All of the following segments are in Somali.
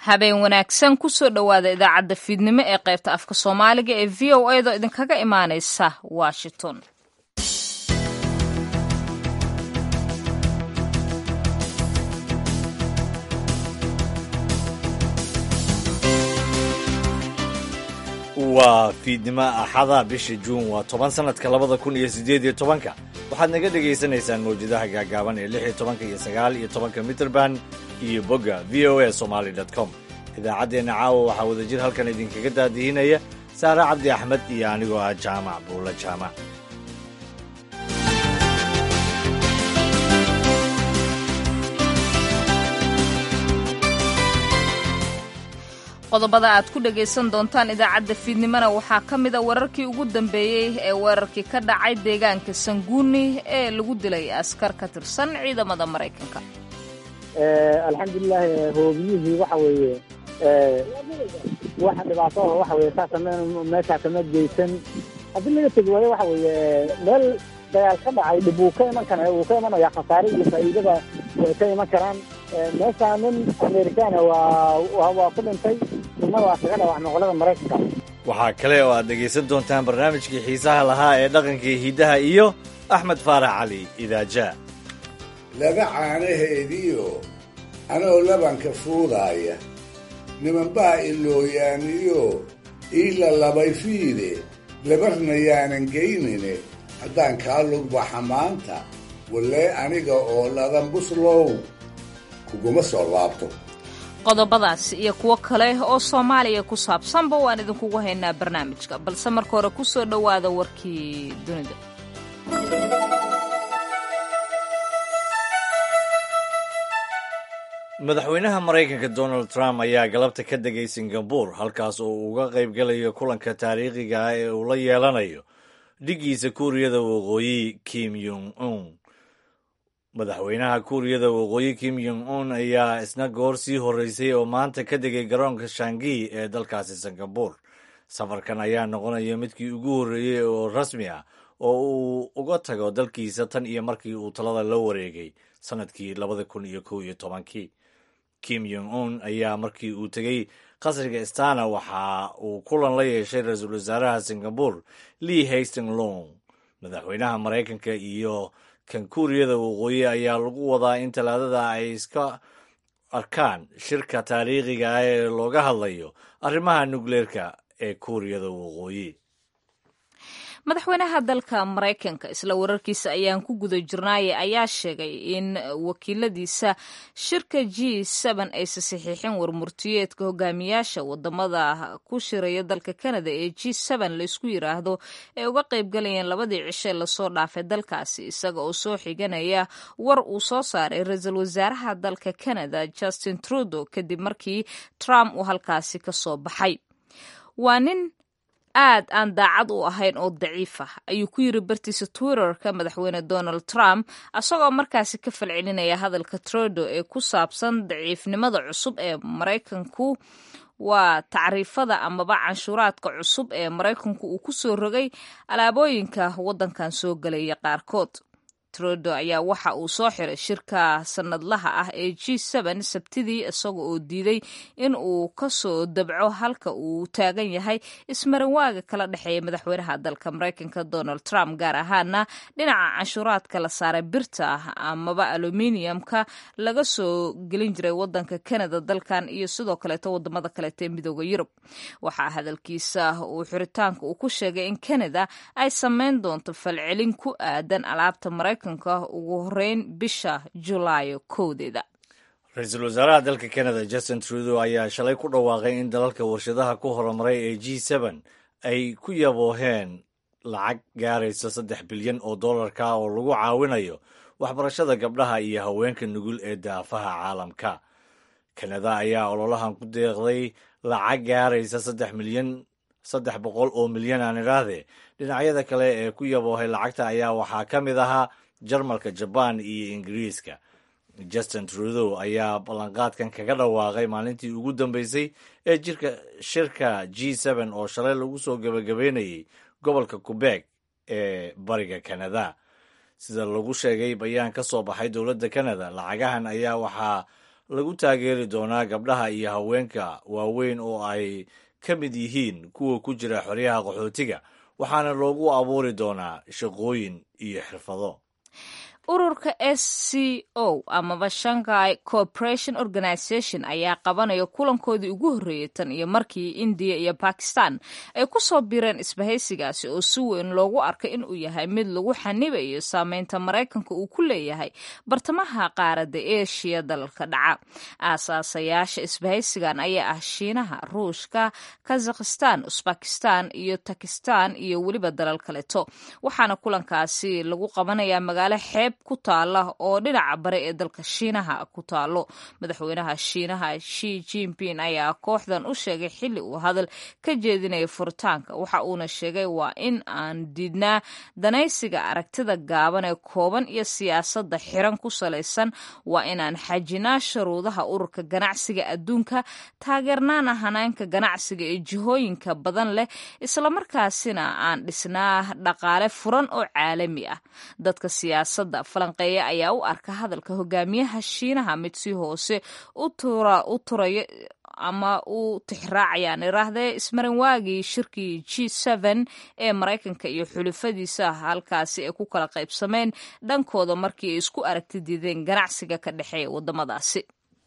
habeen wanaagsan kusoo dhowaada idaacadda fiidnimo ee qaybta afka soomaaliga ee v o a do idinkaga imaaneysa washington waa fiidnimo axada bisha juun waa toban sanadka labada kun iyo siddeed iyo tobanka waxaad naga dhegaysanaysaan mawjadaha gaagaaban ee lix iyo tobanka iyo sagaal iyo tobanka mitrband iyo bogga v o a somaly com idaacaddeenna caawa waxaa wadajir halkan idinkaga daadihinaya saare cabdi axmed iyo anigoo ah jaamac buulla jaamac qodobada aad ku dhagaysan doontaan idaacadda fiidnimona waxaa ka mid a wararkii ugu dambeeyey ee weerarkii ka dhacay deegaanka sanguuni ee lagu dilay askar ka tirsan ciidamada maraykanka alxamdulilaahi hoobiyihii waxa weeye waxa dhibaato ah waxa weye saasa meeshaa kama geysan haddii laga tegi waayo waxa weeye meel dagaal ka dhacay dhib wuu ka iman kara wuu ka imanaya khasaare iyo faa'iidada way ka iman karaan meeshaa nin amerikaana waa waa ku dhintay nina waa kaga dhawac noqolada maraykanka waxaa kale oo aad dhegaysan doontaan barnaamijkii xiisaha lahaa ee dhaqankii hidaha iyo axmed faarax cali idaaja laba caanaheediio anoo labanka fuudaaya nimanbaa ilooyaaniyo iila labay fiide labarna yaanan geynine haddaan kaa lugbaxa maanta wallee aniga oo ladan buslow kuguma soo laabto qodobadaas iyo kuwo kale oo soomaaliya ku saabsanba waan idinkugu haynaa barnaamijka balse marka hore ku soo dhowaada warkii dunida madaxweynaha maraykanka donald trump ayaa galabta ka degay singabore halkaas oo uu uga qaybgalayo kulanka taariikhiga ah ee uu la yeelanayo dhiggiisa kuuriyada waqooyi kim yong un madaxweynaha kuuriyada waqooyi kim yong un ayaa isna goor sii horreysay oo maanta ka degay garoonka shangi ee dalkaasi singabore safarkan ayaa noqonaya midkii ugu horreeyey oo rasmi ah oo uu uga tago dalkiisa tan iyo markii uu talada la wareegay sanadkii labada kun iyo kow iyo tobankii kim yong un ayaa markii uu tegey qasriga stana waxa uu kulan la yeeshay ra-iisul wasaaraha singabore lee hasting long madaxweynaha maraykanka iyo kan kuuriyada waqooyi ayaa lagu wadaa in talaadada ay iska arkaan shirka taariikhiga ah ee looga hadlayo arrimaha nukleerka ee kuuriyada waqooyi madaxweynaha dalka maraykanka isla wararkiisa ayaan ku guda jirnaaye ayaa sheegay in wakiiladiisa shirka g n aysa saxiixin warmurtiyeedka hogaamiyaasha wadamada ku shiraya dalka canada ee g laysku yiraahdo ee uga qaybgalayeen labadii cishe lasoo dhaafay dalkaasi isaga oo soo xiganaya war uu soo saaray ra-iisul wasaaraha dalka canada justin trudeau kadib markii trump uu halkaasi kasoo baxay waa nin aad aan daacad u ahayn oo daciif ah ayuu ku yiri bartiisa twitterka madaxweyne donald trump isagoo markaasi ka falcelinaya hadalka trudeau ee ku saabsan daciifnimada cusub ee maraykanku waa tacriifada amaba canshuuraadka cusub ee maraykanku uu ku soo rogay alaabooyinka waddankan soo gelaya qaarkood trudeau ayaa waxa uu soo xiray shirka sanadlaha ah ee g sabtidii isaga oo diiday in uu kasoo dabco halka uu taagan yahay ismarinwaaga kala dhexeeya madaxweynaha dalka maraykanka donald trump gaar ahaana dhinaca canshuuraadka la saaray birta amaba aluminiumka laga soo gelin jiray wadanka canada dalkan iyo sidoo kaleeto wadamada kaleeto ee midooda yurub waxaa hadalkiisa uu xiritaanka uu ku sheegay in canada ay sameyn doonto falcelin ku aadan alaabta maraykanka ugu horeyn bisha julaayo kowdeeda ra-iisul wasaaraha dalka canada justin trudeau ayaa shalay ku dhawaaqay in dalalka warshadaha ku horumaray ee g ay ku yabooheen lacag gaaraysa saddex bilyan oo dollarka oo lagu caawinayo waxbarashada gabdhaha iyo haweenka nugul ee daafaha caalamka kanada ayaa ololahan ku deeqday lacag gaaraysa saddex milyan saddex boqol oo milyan aan idhaahdee dhinacyada kale ee ku yaboohay lacagta ayaa waxaa ka mid ahaa jarmalka jabaan iyo ingiriiska justin trudeau ayaa ballanqaadkan kaga dhawaaqay maalintii ugu dambeysay ee jirka shirka g oo shalay lagu soo gebagabeynayay gobolka quebec ee bariga canada sida lagu sheegay bayaan ka soo baxay dowladda canada lacagahan ayaa waxaa lagu taageeri doonaa gabdhaha iyo haweenka waaweyn oo ay ka mid yihiin kuwa ku jira xoryaha qaxootiga waxaana loogu abuuri doonaa shaqooyin iyo xirfado ururka s c o amaba shanghai corporation organization ayaa qabanaya kulankoodii ugu horreeyay tan iyo markii indiya iyo bakistan ay ku soo bireen isbahaysigaasi oo si weyn loogu arkay inuu yahay mid lagu xanibayo saameynta maraykanka uu ku leeyahay bartamaha qaaradda eshiya dalalka dhaca aasaasayaasha isbahaysigan ayaa ah shiinaha ruushka kazakhistan usbakistan iyo takistan iyo weliba dalal kaleto waxaana kulankaasi lagu qabanayaa magaalo xeeb ku taala oo dhinaca bare ee dalka shiinaha ku taalo madaxweynaha shiinaha shi jinping ayaa kooxdan u sheegay xilli uu hadal ka jeedinaya furitaanka waxa uuna sheegay waa in aan diidnaa danaysiga aragtida gaaban ee kooban iyo siyaasadda xiran ku salaysan waa inaan xajinaa shuruudaha ururka ganacsiga adduunka taageernaana hanaanka ganacsiga ee jihooyinka badan leh islamarkaasina aan dhisnaa dhaqaale furan oo caalami ah dadka siyaasadda falanqeeya ayaa u arka hadalka hogaamiyaha shiinaha mid si hoose u turaya ama u tixraacayaan iraahdee ismarin waagii shirkii g n ee maraykanka iyo xulufadiisa halkaasi ay ku kala qaybsameen dhankooda markii ay isku aragti diideen ganacsiga ka dhexeeya waddamadaasi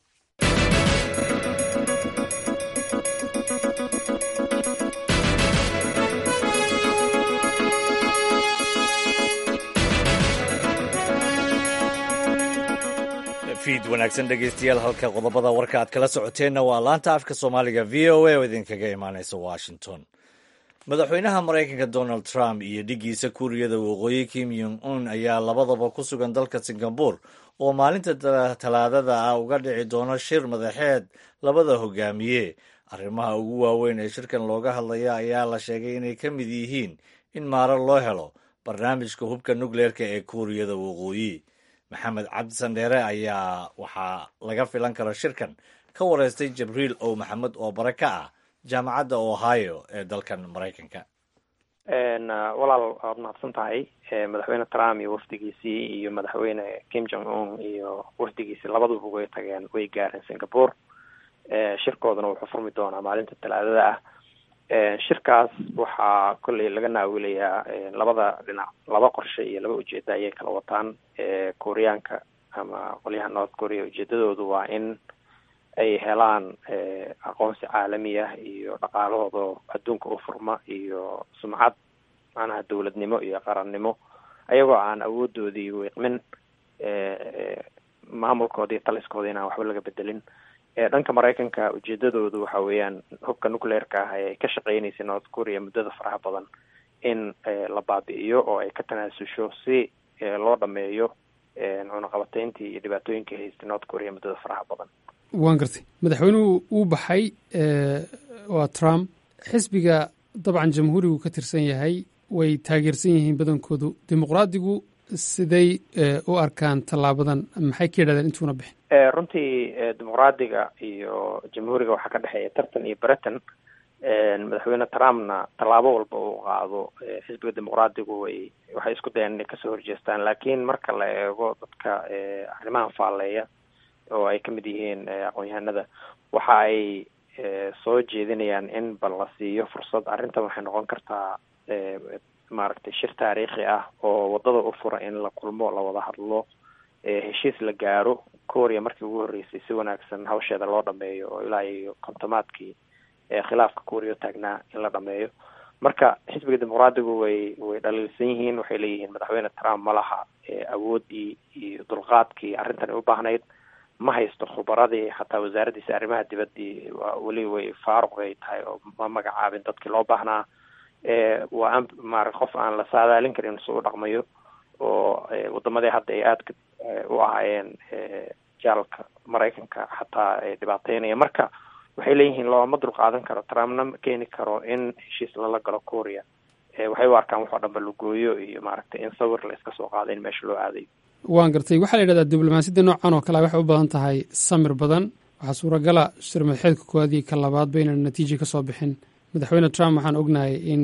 fiid wanaagsan dhegeystayaal halka qodobada warka aad kala socoteenna waa laanta afka soomaaliga v o a oo idinkaga imaaneysa washington madaxweynaha maraykanka donald trump iyo dhiggiisa kuuriyada waqooyi kim yong un ayaa labadaba ku sugan dalka singabore oo maalinta talaadada ah uga dhici doono shir madaxeed labada hogaamiye arrimaha ugu waaweyn ee shirkan looga hadlaya ayaa la sheegay inay ka mid yihiin in maaro loo helo barnaamijka hubka nukleerka ee kuuriyada waqooyi maxamed cabdi sandheere ayaa waxaa laga filan karo shirkan ka wareystay jibriil ow maxamed oo bare ka ah jaamacadda ohio ee dalkan maraykanka walaal waad mahadsan tahay madaxweyne trump iyo wafdigiisii iyo madaxweyne kim jong un iyo wafdigiisii labaduba way tageen way gaareen singapore shirkoodana wuxuu furmi doonaa maalinta talaadada ah shirkaas waxaa kolley laga naawilayaa labada dhinac laba qorshe iyo laba ujeeda ayay kala wataan koreyaanka ama qolyaha north korea ujeedadoodu waa in ay helaan aqoonsi caalami ah iyo dhaqaalahooda adduunka u furma iyo sumcad macnaha dowladnimo iyo qarannimo ayagoo aan awoodoodii wiiqmin maamulkooda iyo taliskooda inaan waxba laga bedelin dhanka maraykanka ujeedadoodu waxa weeyaan hubka nucleerka ah ee ka shaqeyneysay north korea muddada faraha badan in la baabi'iyo oo ay ka tanaasusho si loo dhameeyo cunaqabateyntii iyo dhibaatooyinkii haystay north korea muddada faraha badan waan gartay madaxweynuhu uu baxay waa trump xisbiga dabcan jamhuurigu ka tirsan yahay way taageersan yihiin badankoodu dimuqraadigu siday u arkaan tallaabadan maxay ka yidhahdeen intuuna bixin runtii dimuqraadiga iyo jamhuuriga waxaa ka dhexeeya tartan iyo britain madaxweyne trumpna tallaabo walba uu qaado xisbiga dimuqraadigu way waxay isku dayaan inay kasoo horjeestaan laakiin marka la eego dadka arrimahan faalleeya oo ay kamid yihiin aqoon-yahanada waxa ay soo jeedinayaan in bal la siiyo fursad arrintan waxay noqon kartaa maaragtay shir taariikhi ah oo wadada u fura in la kulmo la wada hadlo heshiis la gaaro korea markii ugu horreysay si wanaagsan hawsheeda loo dhameeyo oo ilaa iyo kontomaadkii khilaafka korea taagnaa in la dhameeyo marka xisbiga dimuqraadigu way way dhaliilsan yihiin waxay leeyihiin madaxweyne trump ma laha awoodii iyo dulqaadkii arrintani u baahnayd ma haysto khubaradii xataa wasaaraddiisa arrimaha dibaddii waa weli way faaruq ay tahay oo ma magacaabin dadkii loo baahnaa waa an maara qof aan la saadaalin karin su u dhaqmayo oo wadamadii hadda ay aadka u ahaayeen jaalka maraykanka xataa dhibaateynaya marka waxay leeyihiin looma dulqaadan karo trumpna ma keeni karo in heshiis lala galo korea waxay u arkaan waxoo dhanba lagooyo iyo maaragtay in sawir la iska soo qaado in meesha loo aadayo waan gartay waxaa la yidhahdaa diblomaasiyadda noocan oo kale waxay u badan tahay samir badan waxaa suuragala shir madaxeedka koowaad iyo ka labaadba inaan natiija ka soo bixin madaxweyne trump waxaan ognahay in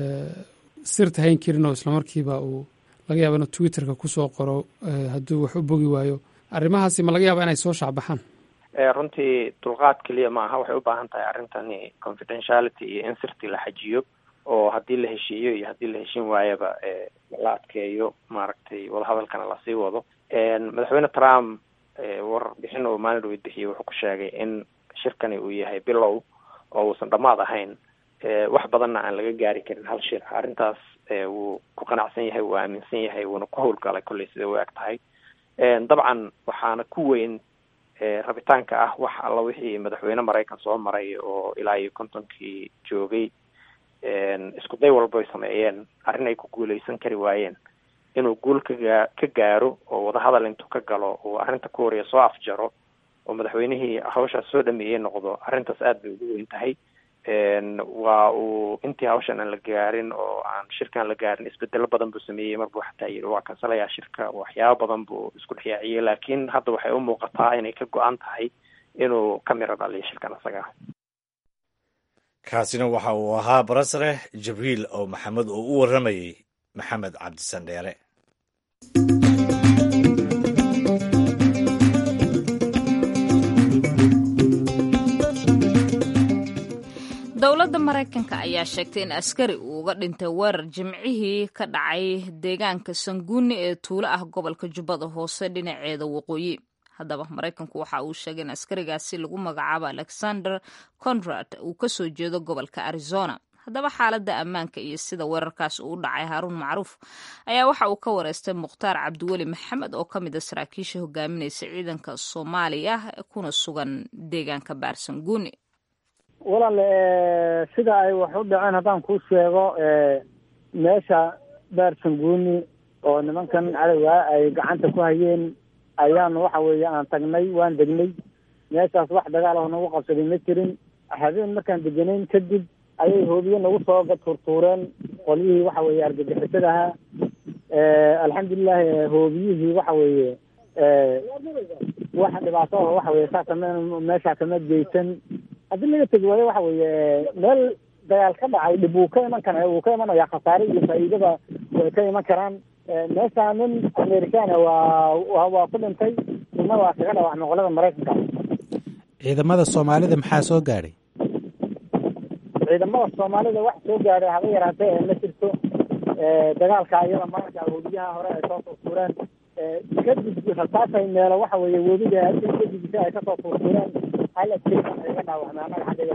sirta hayn karin oo islamarkiiba uu laga yaaba inuu twitterka kusoo qoro hadduu wax u bogi waayo arrimahaasi ma laga yaaba inay soo shaacbaxaan runtii dulqaad keliya maaha waxay u baahan tahay arrintani confidentiality iyo insirty la xajiyo oo haddii la heshiiyo iyo haddii la heshiin waayaba la adkeeyo maaragtay wadahadalkana lasii wado madaxweyne trump warbixin uu maalin dhaweyd bixiyey wuxuu ku sheegay in shirkani uu yahay bilow oo uusan dhammaad ahayn wax badanna aan laga gaari karin hal shir arrintaas wuu ku qanacsan yahay wuu aaminsan yahay wuuna ku howlgalay kolley sida u eg tahay dabcan waxaana ku weyn rabitaanka ah wax alla wixii madaxweyne maraykan soo maray oo ilaa iyo kontonkii joogay isku day walba ay sameeyeen arrin ay ku guuleysan kari waayeen inuu guul kagaa ka gaaro oo wadahadal intuu ka galo uu arrinta ku horiya soo afjaro oo madaxweynihii hawshaas soo dhameeyey noqdo arrintaas aad bay ugu weyn tahay waa uu intii hawshan aan la gaarin oo aan shirkaan la gaarin isbedelo badan buu sameeyey mar buu xataa yidhi waa kansalayaa shirka waxyaabo badan buu isku dhexyaaciyey laakiin hadda waxay u muuqataa inay ka go-an tahay inuu ka miro dhaliyo shirkan isaga kaasina waxa uu ahaa barasare jibriil oo maxamed oo u warramayey maxamed cabdisandheere dowladda maraykanka ayaa sheegtay in askari uu uga dhintay weerar jimcihii ka dhacay deegaanka sanguuni ee tuulo ah gobolka jubbada hoose dhinaceeda waqooyi haddaba maraykanku waxa uu sheegay in askarigaasi lagu magacaabo alexander conrad uu kasoo jeedo gobolka arizona haddaba xaaladda ammaanka iyo sida weerarkaas uu u dhacay haaruun macruuf ayaa waxa uu ka wareystay mukhtaar cabdiweli maxamed oo ka mid a saraakiisha hogaaminaysa ciidanka soomaaliya kuna sugan deegaanka baarsanguuni walaal sida ay wax u dhaceen haddaan kuu sheego meesha baarsanguuni oo nimankan cadowga ay gacanta ku hayeen ayaanu waxa weeye aan tagnay waan degnay meeshaas wax dagaal oo nagu qabsaday ma jirin habeen markaan deganayn kadib ayay hoobiye nagu soo turtuureen qolyihii waxa weeye argagixisada ahaa alxamdulilahi hoobiyihii waxa weeye wax dhibaato oo waxa weye saa kama meeshaa kama geysan haddii laga tegi waayo waxa weeye meel dagaal ka dhacay dhib wuu ka iman kara wuu ka imanaya khasaare iyo faa'iidaba way ka iman karaan meesha nin americana waa waa ku dhintay nina waa kaga dhaawacmay qolada maraykanka ciidamada soomaalida maxaa soo gaadhay ciidamada soomaalida wax soo gaadhay haba yaraatee ma jirto dagaalka iyada marka webiyaha hore ay soo turtuureen kadib rasaasay meelo waxa weeye webiga kadibisa ay kasoo turtuureen hal askari iga dhaawacmay annaga xaggaga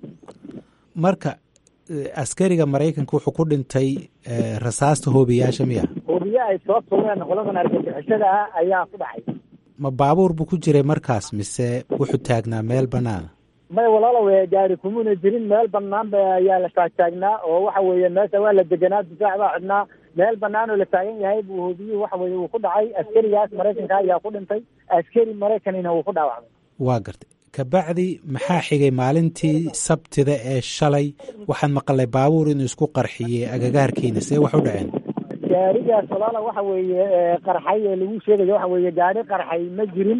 marka askariga maraykanka wuxuu ku dhintay rasaasta hoobiyaasha miya hoobiye ay soo tuureen qoladan argagixisada ah ayaa ku dhacay ma baabuur buu ku jiray markaas mise wuxuu taagnaa meel banaana may walaalow gaari kumuna jirin meel banaan ba ayaa la taagtaagnaa oo waxa weeye meesha waa la deganaa difaac baa xidhnaa meel banaan oo la taagan yahay buu hoobiyuhu waxa weeye uu ku dhacay askarigaas maraykanka ayaa ku dhintay askari maraykanina wuu ku dhaawacmay waa gartay kabacdi maxaa xigay maalintii sabtida ee shalay waxaan maqalay baabuur inuu isku qarxiyey agagaarkiina see wax u dhaceen gaarigaas walaala waxa weeye qarxay ee lagu sheegayo waxa weeye gaari qarxay ma jirin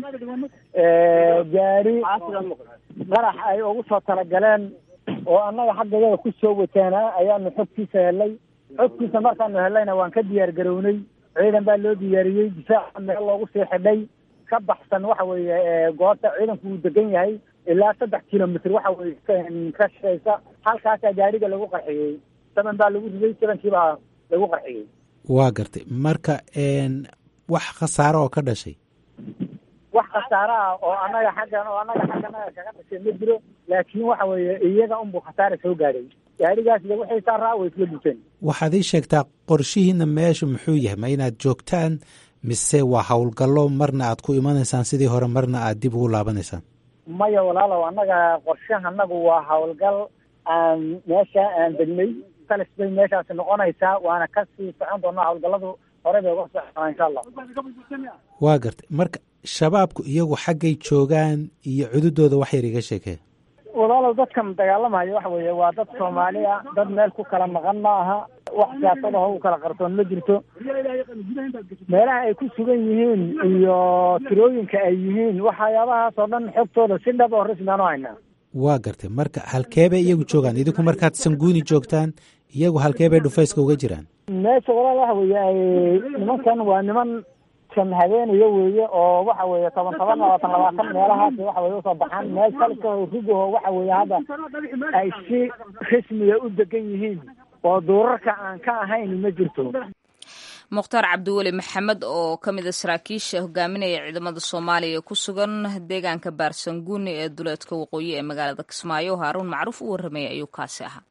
gaari qarax ay ugu soo talagaleen oo annaga xaggayada ku soo wateenaa ayaanu xogtiisa helay xogtiisa markaanu helayna waan ka diyaar garownay ciidan baa loo diyaariyey difaaca meel loogu sii xidhay ka baxsan waxa weeye goobta ciidanku uu degan yahay ilaa saddex kilomitr waxa weye ka shiraysa halkaasaa gaariga lagu qarxiyey saban baa lagu riday sabankiibaa lagu qarxiyey waa gartay marka wax khasaaro oo ka dhashay wax khasaaro ah oo annaga xaggan oo annaga xagganaga kaga dhashay ma jiro laakiin waxa weeye iyaga unbuu khasaara soo gaadhay gaarigaas de waxay saaraa way isla guteen waxaad ii sheegtaa qorshihiina meeshu muxuu yahay ma inaad joogtaan mise waa howlgallo marna aad ku imanaysaan sidii hore marna aad dib ugu laabanaysaan maya walaalow annaga qorshahanagu waa howlgal aan meesha aan degnay salis bay meeshaasi noqonaysaa waana kasii socon doonaa howlgalladu hore bay uga socon insha allah waa gartay marka shabaabku iyagu xaggay joogaan iyo cududooda wax yar iga sheekee walaalow dadkan dagaalamayo waxa weeye waa dad soomaali ah dad meel ku kala maqan ma aha wax siyaasad aho u kala qarsoon ma jirto meelaha ay ku sugan yihiin iyo tirooyinka ay yihiin waxyaabahaas oo dhan xogtooda si dhab oo rasmi aan u haynaa waa gartay marka halkee bay iyagu joogaan idinku markaad sanguuni joogtaan iyagu halkee bay dhufayska uga jiraan meesha walaal waxa weeye ay nimankan waa niman shan habeenaya weeye oo waxa weeye toban toban labaatan labaatan meelahaas waxa weye usoo baxaan meel kalka rugaho waxa weeye hadda ay si rasmiga u degan yihiin oo duurarka aan ka ahayn ma jirto mukhtaar cabdiweli maxamed oo ka mid a saraakiisha hogaaminaya ciidamada soomaaliya ee ku sugan deegaanka baarsanguuni ee duleedka waqooyi ee magaalada kismaayo haaruun macruuf u warramaya ayuu kaasi ahaa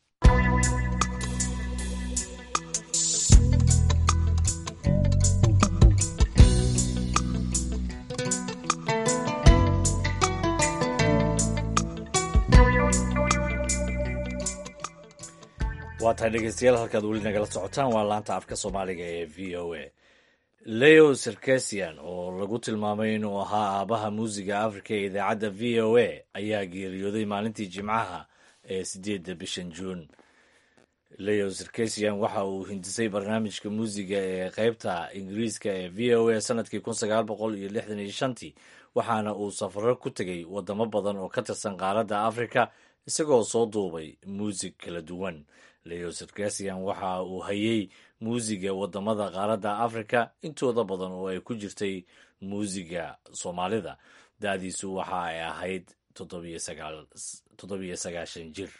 waa tahay dhegeystayaal halkaad weli nagala socotaan waa laanta afka soomaaliga ee v o a leo serkesian oo lagu tilmaamay inuu ahaa aabaha muusiga afrika ee idaacadda v o a ayaa geeriyooday maalintii jimcaha ee sideedda bishan juun leo serkesian waxa uu hindisay barnaamijka muusiga ee qeybta ingiriiska ee v o a sanadkii kun sagaal boqol iyo lixdan iyo shantii waxaana uu safaro ku tegay wadamo badan oo ka tirsan qaaradda afrika isagoo soo duubay muusig kala duwan leo serkesian waxa uu hayay muusiga wadamada qaaradda afrika intooda badan oo ay ku jirtay muusiga soomaalida da-diisu waxa ay ahayd toddobiyo sagaashan jir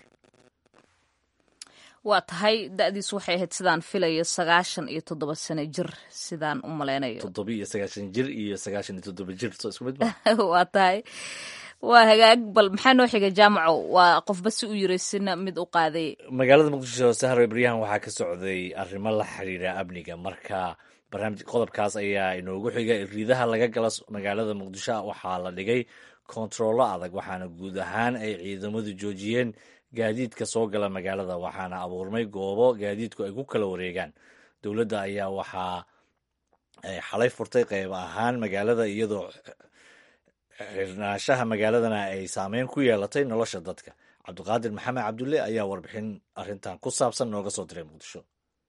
waa tahay da-diisu waxay ahayd sidaan filayo sagaashan iyo toddoba sano jir sidaan u malaynayo toddobiyo sagaashan jir iyo sagaashan iyo toddoba jir soo isku mid ma waa tahay waa hagaag bal maxaa noo xiga jaamaco waa qofba si u yiraysina mid u qaaday magaalada muqdisho sahro baryahan waxaa ka socday arrimo la xiriira amniga marka barnaamij qodobkaas ayaa inoogu xiga riidaha laga gala magaalada muqdisho waxaa la dhigay kontarollo adag waxaana guud ahaan ay ciidamadu joojiyeen gaadiidka soo gala magaalada waxaana abuurmay goobo gaadiidku ay ku kala wareegaan dowladda ayaa waxaa xalay furtay qeyb ahaan magaalada iyadoo xirnaanshaha magaaladana ay saameyn ku yeelatay nolosha dadka cabdiqaadir maxamed cabdulle ayaa warbixin arrintan ku saabsan nooga soo diray muqdisho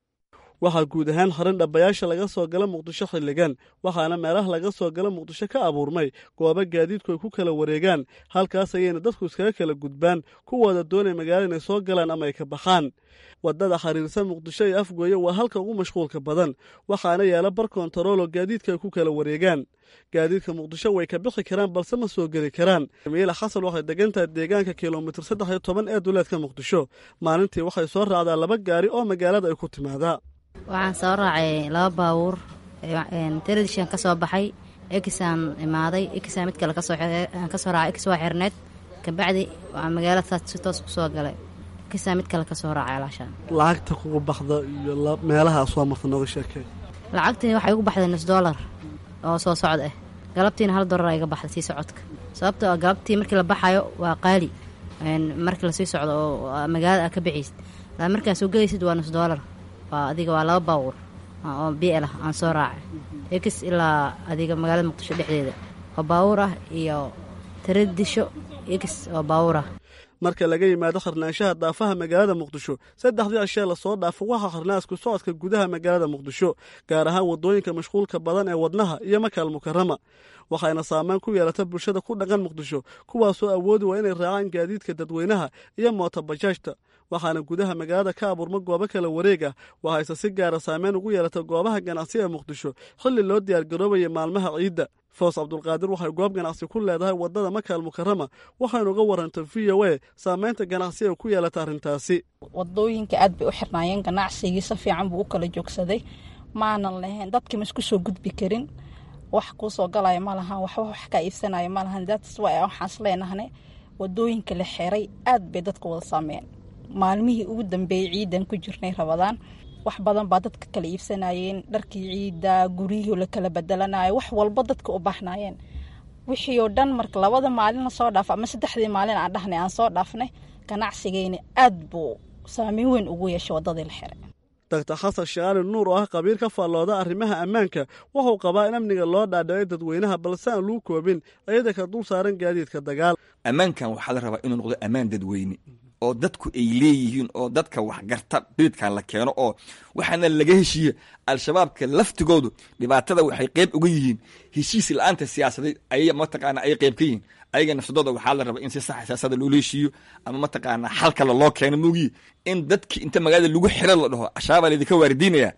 waxaa guud ahaan harin dhabayaasha laga soo gala muqdisho xilligan waxaana meelaha laga soo gala muqdisho ka abuurmay goobo gaadiidku ay ku kala wareegaan halkaas ayayna dadku iskaga kala gudbaan kuwooda doonay magaalo inay soo galaan ama ay ka baxaan waddada xiriirsan muqdisho ee afgooye waa halka ugu mashquulka badan waxaana yaala bar kontaroolo gaadiidka ay ku kala wareegaan gaadiidka muqdisho way ka bixi karaan balse ma soo geli karaan miila xasan waxay degan tahay deegaanka kilomitir saddex iyo toban ee duleedka muqdisho maalintii waxay soo raacdaa laba gaari oo magaalada ay ku timaadaa waxaan soo raacay laba baabuur teledishan ka soo baxay ekisaan imaaday ekisaan mid kale kasoo raacay ekis waa xirneed kabacdi waxaa magaalada si toos kusoo galay ekisaan mid kale kasoo raacay alaashaan lacagta kugu baxda iyo meelaha soo marta nooga sheekee lacagtii waxay ugu baxday nus dollar oo soo socod ah galabtiina hal dollar iga baxday sii socodka sababtoo ah galabtii markii la baxayo waa qaali markii lasii socdo oo magaalada aad ka bixiysid markaa soo gelaysid waa nus dollar waa adiga waa laba baawur oo biel ah aan soo raacay ekis ilaa adiga magaalada muqdisho dhexdeeda oo baawur ah iyo taradisho ekis oo baawur ah marka laga yimaado xirnaanshaha daafaha magaalada muqdisho saddexdii cishee lasoo dhaafo waxaa xirnaasku socodka gudaha magaalada muqdisho gaar ahaan waddooyinka mashquulka badan ee wadnaha iyo makaal mukarama waxayna saameyn ku yeelata bulshada ku dhaqan muqdisho kuwaasoo awoodi waa inay raacaan gaadiidka dadweynaha iyo mootobajaajta waxaana gudaha magaalada ka abuurma goobo kala wareeg ah waxayse si gaara saameyn ugu yeelata goobaha ganacsi ee muqdisho xilli loo diyaargaroobaya maalmaha ciidda foos cabdulqaadir waxay goob ganacsi ku leedahay waddada makaal mukarama waxaynu uga warantay v o a saameynta ganacsi ee ku yeelata arrintaasi wadooyinka aad bay u xirnaayeen ganacsigii si fiican buu u kala joogsaday maanan lahayn dadkii ma isku soo gudbi karin wax kuu soo galaya ma lahan waxba wax kaa iibsanaya ma lahan that's why waxaans leenahne wadooyinka la xiray aad bay dadka wada saameen maalmihii ugu dambeeyey ciidan ku jirnay rabadaan wax badan baa dadka kala iibsanayeen dharkii ciidda guryihii la kala bedelanayo wax walba dadka u baahnayeen wixii oo dhan marka labada maalin lasoo dhaafo ama saddexdii maalin aan dhahnay aan soo dhaafnay ganacsigeyna aad buu saameyn weyn ugu yeeshay waddadii la xiray doctor xasan shaqaali nuur oo ah qabiil ka faallooda arrimaha ammaanka wuxuu qabaa in amniga loo dhaadhicay dadweynaha balse aan luu koobin ayada ka dul saaran gaadiidka dagaal ammaankan waxaa la rabaa inuu noqdo ammaan dadweyne oo dadku ay leeyihiin oo dadka waxgarta beedkan la keeno oo waxaana laga heshiiye al-shabaabka laftigoodu dhibaatada waxay qeyb uga yihiin heshiis la-aanta siyaasadeed ay mataqaana ay qeyb ka yihiin ayaga nafsadooda waxaa la rabaa in si saxa siyaasada loola heshiiyo ama mataqaana xal kale loo keeno moogiye in dadki inta magaalada lagu xiro la dhaho al-shabaabaa laydinka waaridiinaya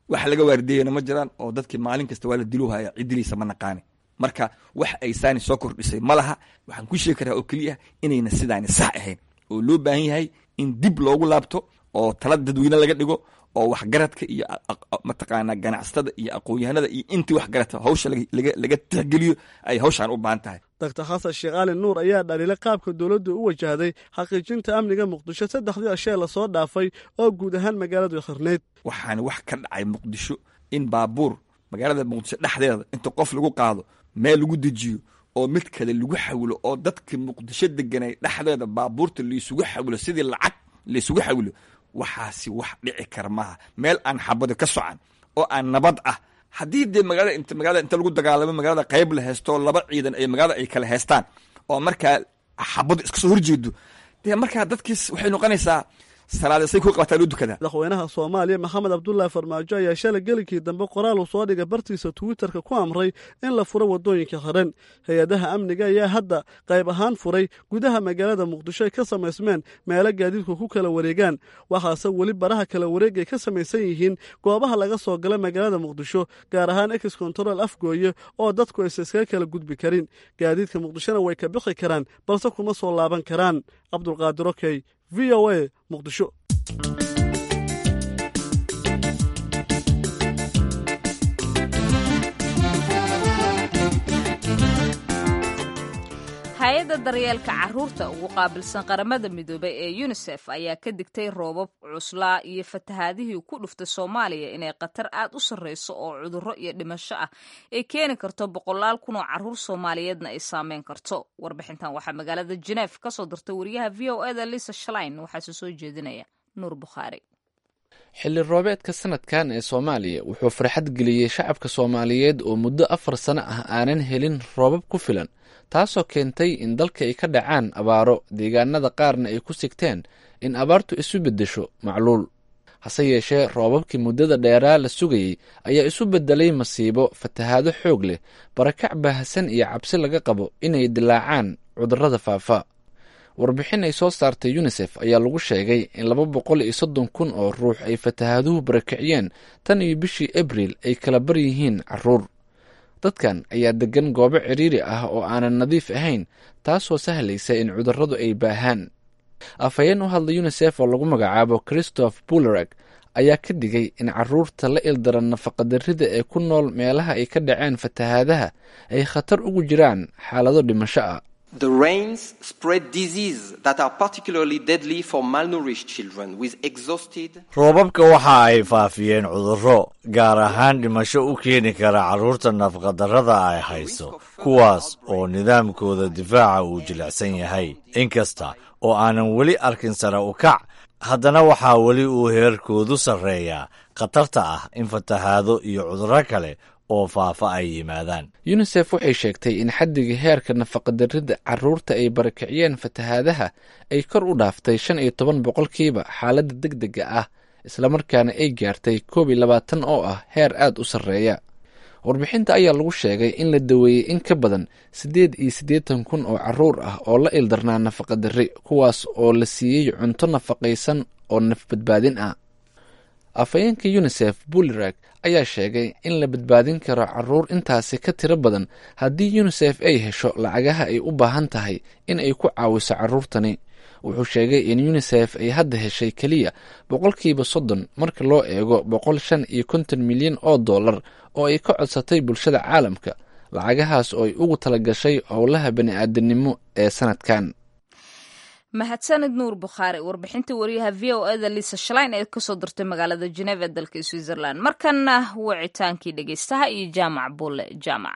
wax laga waardiyeyna ma jiraan oo dadkii maalin kasta waa la diluhaya ciddiliisa ma naqaani marka wax ay saani soo kordhisay ma laha waxaan ku sheegi karaa oo keliya inayna sidaani sax ahayn oo loo baahan yahay in dib loogu laabto oo tala dadweyne laga dhigo oo waxgaradka iyo mataqaanaa ganacsatada iyo aqoon-yahanada iyo intii waxgaradka hawsha laga tixgeliyo ay hawshaan u baahan tahay doctor xasan sheekh cali nuur ayaa dhaliilay qaabka dowladdu u wajahday xaqiijinta amniga muqdisho saddexdii ashee lasoo dhaafay oo guud ahaan magaaladu khirnayd waxaana wax ka dhacay muqdisho in baabuur magaalada muqdisho dhexdeeda inta qof lagu qaado meel lagu dejiyo oo mid kale lagu xawilo oo dadka muqdisho deganay dhexdeeda baabuurta laysugu xawilo sidii lacag laysugu xawilo waxaasi wax dhici kara maaha meel aan xabado ka socan oo aan nabad ah haddii dee magaalada int magaalada inta lagu dagaalamo magaalada qayb la haysto laba ciidan ay magaalada ay kala haystaan oo markaa xabado iska soo horjeedo dee markaa dadkiis waxay noqonaysaa salaadasay ku qabataa loo dukadaa madaxweynaha soomaaliya maxamed cabdullaahi farmaajo ayaa shalay gelikii dambe qoraal uu soo dhigay bartiisa twitterka ku amray in la furo waddooyinka xiran hay-adaha amniga ayaa hadda qayb ahaan furay gudaha magaalada muqdisho ay ka samaysmeen meelo gaadiidku ku kala wareegaan waxaase weli baraha kala wareeg ay ka samaysan yihiin goobaha laga soo gala magaalada muqdisho gaar ahaan ex control afgooye oo dadku aysa iskaga kala gudbi karin gaadiidka muqdishona way ka bixi karaan balse kuma soo laaban karaan cabdulqaadir okey v o a muqdisho hay-adda daryeelka caruurta ugu qaabilsan qaramada midoobay ee yunisef ayaa ka digtay roobab cuslaa iyo fatahaadihii ku dhuftay soomaaliya inay khatar aad u sarreyso oo cudurro iyo dhimasho ah ay keeni karto boqolaal kun oo caruur soomaaliyeedna ay saameyn karto warbixintan waxaa magaalada jeneef ka soo dirtay wariyaha v o eda lisa shalain waxaase soo jeedinaya nuur bukhaari xilli roobeedka sanadkan ee soomaaliya wuxuu farxad geliyey shacabka soomaaliyeed oo muddo afar sano ah aanan helin roobab ku filan taasoo keentay in dalka ay ka dhacaan abaaro deegaanada qaarna ay ku sigteen in abaartu isu beddesho macluul hase yeeshee roobabkii muddada dheeraa la sugayey ayaa isu beddelay masiibo fatahaado xoog leh barakac baahsan iyo cabsi laga qabo inay dilaacaan cudurrada faafa warbixin ay soo saartay yunisef ayaa lagu sheegay in laba boqol iyo soddon kun oo ruux ay fatahaaduhu barakiciyeen tan iyo bishii abriil ay kala bar yihiin caruur dadkan ayaa degan goobo cidhiiri ah oo aanan nadiif ahayn taasoo sahlaysa in cudurradu ay baahaan afhayeen u hadla yunisef oo lagu magacaabo christoph bulerag ayaa ka digay in caruurta la ildaran nafaqadarrida ee ku nool meelaha ay ka dhaceen fatahaadaha ay khatar ugu jiraan xaalado dhimasho ah The rains spread disease that are particularly deadly for malnourished children with exhausted roobabka waxa ay faafiyeen cudurro gaar ahaan dhimasho u keeni kara carruurta nafaqadarrada ay hayso kuwaas oo nidaamkooda difaaca uu jilicsan yahay inkasta oo aanan weli arkin sare u kac haddana waxaa weli uu heerkoodu sarreeyaa khatarta ah in fatahaado iyo cudurro kale oo faafa ay yimaadaan yunisef waxay sheegtay in xaddiga heerka nafaqadarrida carruurta ay barakiciyeen fatahaadaha ay kor u dhaaftay shan iyo toban boqolkiiba xaaladda deg dega ah islamarkaana ay gaartay koob iyo labaatan oo ah heer aad u sarreeya warbixinta ayaa lagu sheegay in la daweeyey in ka badan siddeed iyo siddeetan kun oo carruur ah oo la ildarnaa nafaqadarri kuwaas oo la siiyey cunto nafaqaysan oo nafbadbaadin ah afhayeenka yunisef bulerag ayaa sheegay in la badbaadin karo caruur intaasi ka tiro badan haddii yunisef ay hesho lacagaha ay u baahan tahay in ay ku caawiso carruurtani wuxuu sheegay in yunisef ay hadda heshay keliya boqolkiiba soddon marka loo eego boqol shan iyo konton milyan oo dollar oo ay ka codsatay bulshada caalamka lacagahaas oo ay ugu talagashay howlaha bani-aadanimo ee sanadkan mahadsanid nuur bukhaari warbixintii wariyaha v o eda lisa shalain ee kasoo dirtay magaalada jeneva ee dalka switzerland markana wicitaankii dhegeystaha iyo jaamac bulle jaamac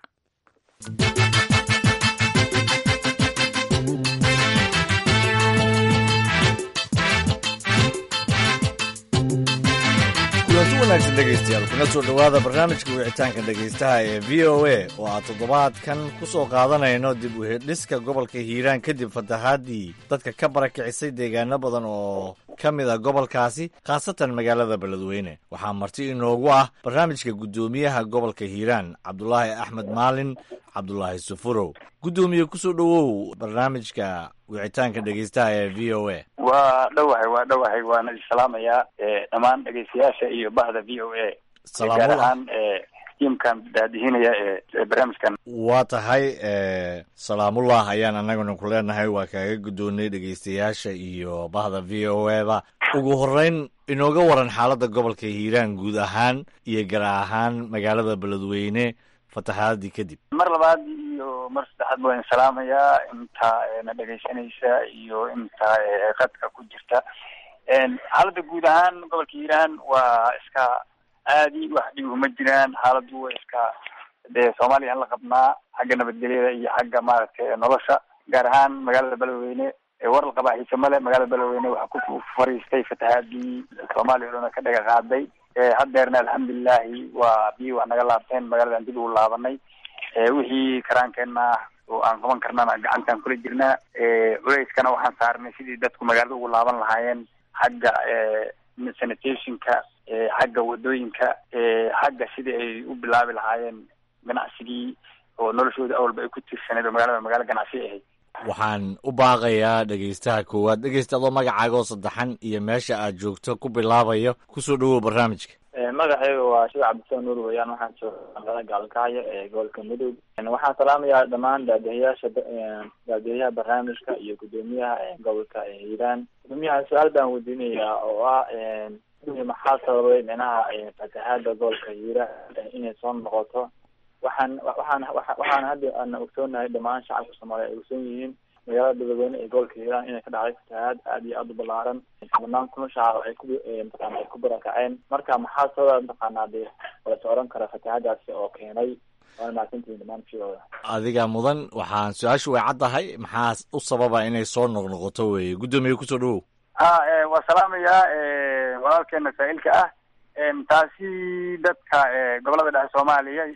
kulanti wanaagsan dhegaystayaal kuna soo dhowaada barnaamijka wicitaanka dhegaystaha ee v o a oo aan toddobaadkan ku soo qaadanayno dib u hedhiska gobolka hiiraan kadib fatahaadii dadka ka barakicisay deegaano badan oo ka mid a gobolkaasi khaasatan magaalada beledweyne waxaa marti inoogu ah barnaamijka guddoomiyaha gobolka hiiraan cabdulaahi axmed maalin cabdulaahi sufurow guddoomiye kusoo dhowow barnaamijka wicitaanka dhegaystaha ee v o a waa dhowahay waa dhowahay waana isalaamayaa dhammaan dhegaystayaasha iyo bahda v o a Salaamullah. gaar ahaan tiimkan daadihinaya ee barnaamijkan waa tahay salaamullah ayaan annaguna ku leenahay waa kaaga guddoonay dhegeystayaasha iyo bahda v o eda ugu horeyn inooga waran xaaladda gobolka hiiraan guud ahaan iyo gaar ahaan magaalada beledweyne fatahaadii kadib mar labaad iyo mar saddexaad baan salaamayaa inta na dhegaysanaysa iyo inta qadka ku jirta xaaladda guud ahaan gobolka hiiraan waa iska aadi wax dhib uma jiraan xaaladdu waa iska dee soomaaliya aan la qabnaa xagga nabadgelyada iyo xagga maaragtay nolosha gaar ahaan magaalada beledweyne war la qabaa xiise male magaalada beledweyne waxaa ku fariistay fatahaadii soomaaliya o dhan ka dhaga qaaday haddeerna alxamdulilahi waa biyi wax naga laabteen magaladan dib ugu laabanay wixii karaankeenna oo aan qaban karnana gacantaan kula jirnaa culeyskana waxaan saarnay sidii dadku magaalada ugu laaban lahaayeen xagga sanitationka xagga wadooyinka xagga sidii ay u bilaabi lahaayeen ganacsigii oo noloshooda awalba ay ku tiirsaneed oo magaalada magaalo ganacsi ahayd waxaan u baaqayaa dhegeystaha koowaad dhegeysta adoo magacaaga oo saddexan iyo meesha aad joogto ku bilaabayo kusoo dhawow barnaamijka magacayga waa sheekh cabdisalan nuur weyaan waxaan jooga magaalada gaalkacyo ee gobolka mudug waxaan salaamayaa dhammaan daadihayaasha daadihayaha barnaamijka iyo guddoomiyaha gobolka hiiraan guddoomiyaha su-aal baan weydiinayaa oo ah maxaa sababay micnaha fatahaada gobolka hiiraan inay soo noqoto waxaan waxaan waxaan hadda ana ogsoonahay dhammaan shacabka soomaaliya ay ogsoon yihiin magaalada beledweyne ee gobolka hiiraan inay ka dhacday fatahaad aad iyo aada u balaaran banaan kuna shacab ay ku mataqaana ay ku barakaceen marka maxaa sababa mataqaanaa dee walase oran kara fatahaadaasi oo keenay waana mahadsantihiin dhammaan fiooda adiga mudan waxaan su-aashu way caddahay maxaa u sababa inay soo noqnoqoto weye guddoomiye kusoo dhawow ha waa salaamayaa walaalkeena saa-ilka ah taasi dadka gobolada dhexe soomaaliya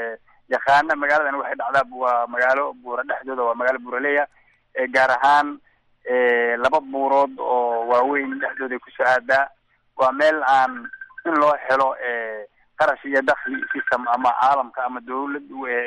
yaqaana magaaladan waxay dhacdaa waa magaalo buura dhexdooda waa magaalo buuraleya gaar ahaan laba buurood oo waaweyn dhexdooda kusoo aadaa waa meel aan in loo helo qarash iyo dakli system ama caalamka ama dawlad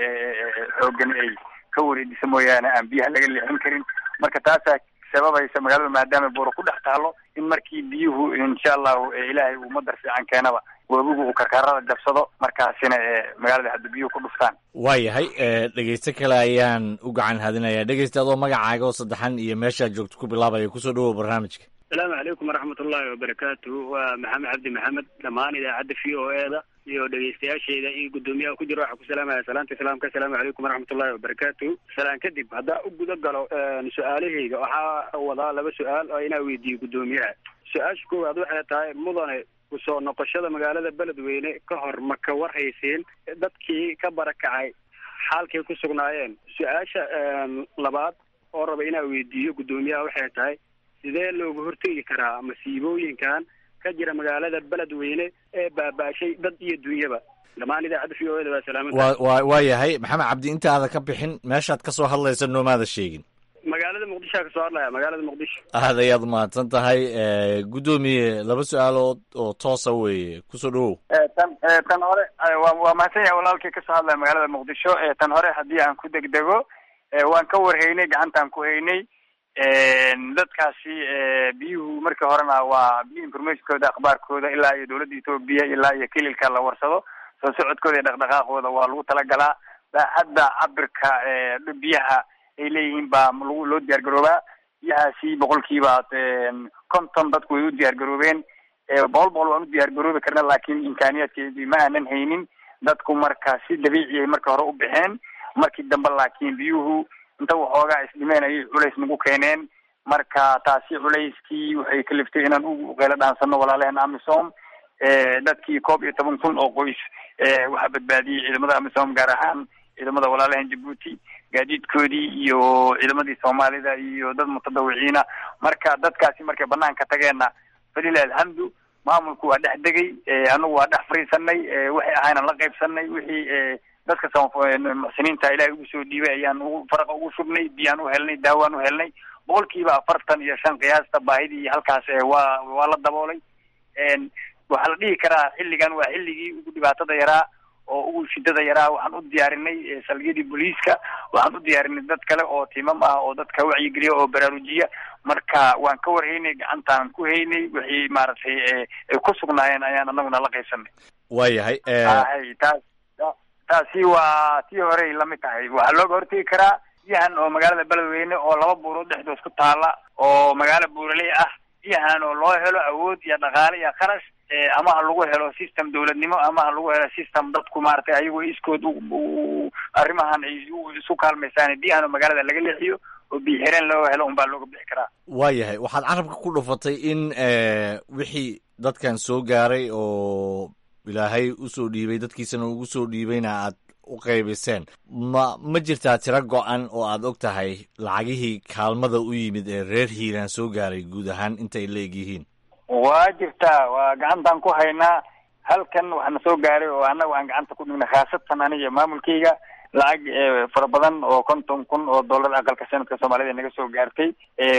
xoogan ay ka wareejisa mooyaane aan biyaha laga leexin karin marka taasaa sababaysa magaalada maadaama buuro ku dhex taalo in markii biyuhu insha allahu ilaahay uu madar fiican keenaba webigu uu karkarada jabsado markaasina magaalada hadda biyuhu ku dhuftaan waayahay dhegeyste kale ayaan u gacan hadinayaa dhegeysta adoo magacaaga oo saddexan iyo meeshaad joogto ku bilaabaya kusoo dhawow barnaamijka asalaamu calaykum waraxmat ullaahi wabarakaatu waa maxamed cabdi maxamed dhammaan idaacadda v o e da iyo dhegeystayaasheeda iyo guddoomiyaha ku jira waxaa ku salaamaya salaanta islaamka asalaamu calaykum waraxmat ullahi wabarakaatu salaan kadib haddaa u guda galo su-aalahayga waxaa wadaa laba su-aal oo inaa weydiiyo guddoomiyaha su-aasha koowaad waxay tahay mudane kusoo noqoshada magaalada beledweyne ka hor ma ka warhayseen dadkii ka barakacay xaalkay ku sugnaayeen su-aasha labaad oo raba inaa weydiiyo guddoomiyaha waxay tahay sidee looga hortegi karaa masiibooyinkan ka jira magaalada beledweyne ee baaba-shay dad iyo dunyaba dhammaan idaacadda v o eda waa salaamada wa wa waa yahay maxamed cabdi intaada ka bixin meeshaad ka soo hadlaysa noomaada sheegin magaalada muqdishoa kasoo hadlaya magaalada muqdisho aad ayaad umahadsan tahay guddoomiye laba su-aalood oo toosa weeye kusoo dhawow tan tan hore wa waa mahadsan yahay walaalkii kasoo hadlaya magaalada muqdisho tan hore haddii aan ku degdego waan ka warhaynay gacantaan ku haynay dadkaasi biyuhu markii horena waa biyo informationkooda akhbaarkooda ilaa iyo dawladda etoobiya ilaa iyo kililka la warsado soo socodkooda iyo dhaqdhaqaaqooda waa lagu talagalaa hadda cabirka biyaha ay leeyihiin baa lagu loo diyaar garoobaa biyahaasi boqolkiiba konton dadku way u diyaar garoobeen boqol boqol waan u diyaar garoobi karna laakiin imkaaniyaadkeedii ma aanan haynin dadku marka si dabiici ay marka hore u baxeen markii dambe laakiin biyuhu inta waxoogaa isdhimeen ayay culays nagu keeneen marka taasi culayskii waxay kaliftay inaan u qeylo dhaansano walaalaheen amisom dadkii koob iyo toban kun oo qoys waxaa badbaadiyey ciidamada amisom gaar ahaan ciidamada walaalaheen jabuuti gaadiidkoodii iyo ciidamadii soomaalida iyo dad mutadawiciina marka dadkaasi markay banaanka tageenna falilah alxamdu maamulku waa dhex degay anagu waa dhex fariisanay waxay ahaynan la qaybsanay wixii dadka muxsiniinta ilahay ugu soo dhiibay ayaan ugu faraqa ugu shubnay biyaan u helnay daawaan u helnay boqolkiiba afartan iyo shan qiyaasta baahidii halkaas waa waa la daboolay waxaa la dhihi karaa xilligan waa xilligii ugu dhibaatada yaraa oo ugu shidada yaraa waxaan u diyaarinay salgiyadii booliiska waxaan u diyaarinay dad kale oo tiimam ah oo dadka wacyigeliya oo baraarujiya marka waan ka warhaynay gacantaan ku haynay wixii maaragtay ay ku sugnaayeen ayaan anaguna la qaysanay waayahay hay taas taasi waa tii horey lamid tahay waxaa looga hortegi karaa biyahan oo magaalada beledweyne oo laba buurood dhexdood ku taala oo magaalo buuraley ah biyahan oo loo helo awood iyo dhaqaale iyo kharash ama ha lagu helo system dawladnimo ama ha lagu helo system dadku maaragtay ayagoo iskood arrimahan ay isu kaalmaysaan biyahan oo magaalada laga leexiyo oo biyo xireen loo helo unbaa looga bixi karaa waayahay waxaad carabka ku dhufatay in wixii dadkan soo gaaray oo ilaahay usoo dhiibay dadkiisana ugu soo dhiibayna aad u qaybiseen ma ma jirtaa tiro go-an oo aad og tahay lacagihii kaalmada u yimid ee reer hiiraan soo gaaray guud ahaan intay la eg yihiin waa jirtaa waa gacantaan ku haynaa halkan waxaana soo gaaray oo annaga aan gacanta ku dhignay khaasatan aniga maamulkayga lacag fara badan oo konton kun oo dollar aqalka sanadka soomaalida naga soo gaartay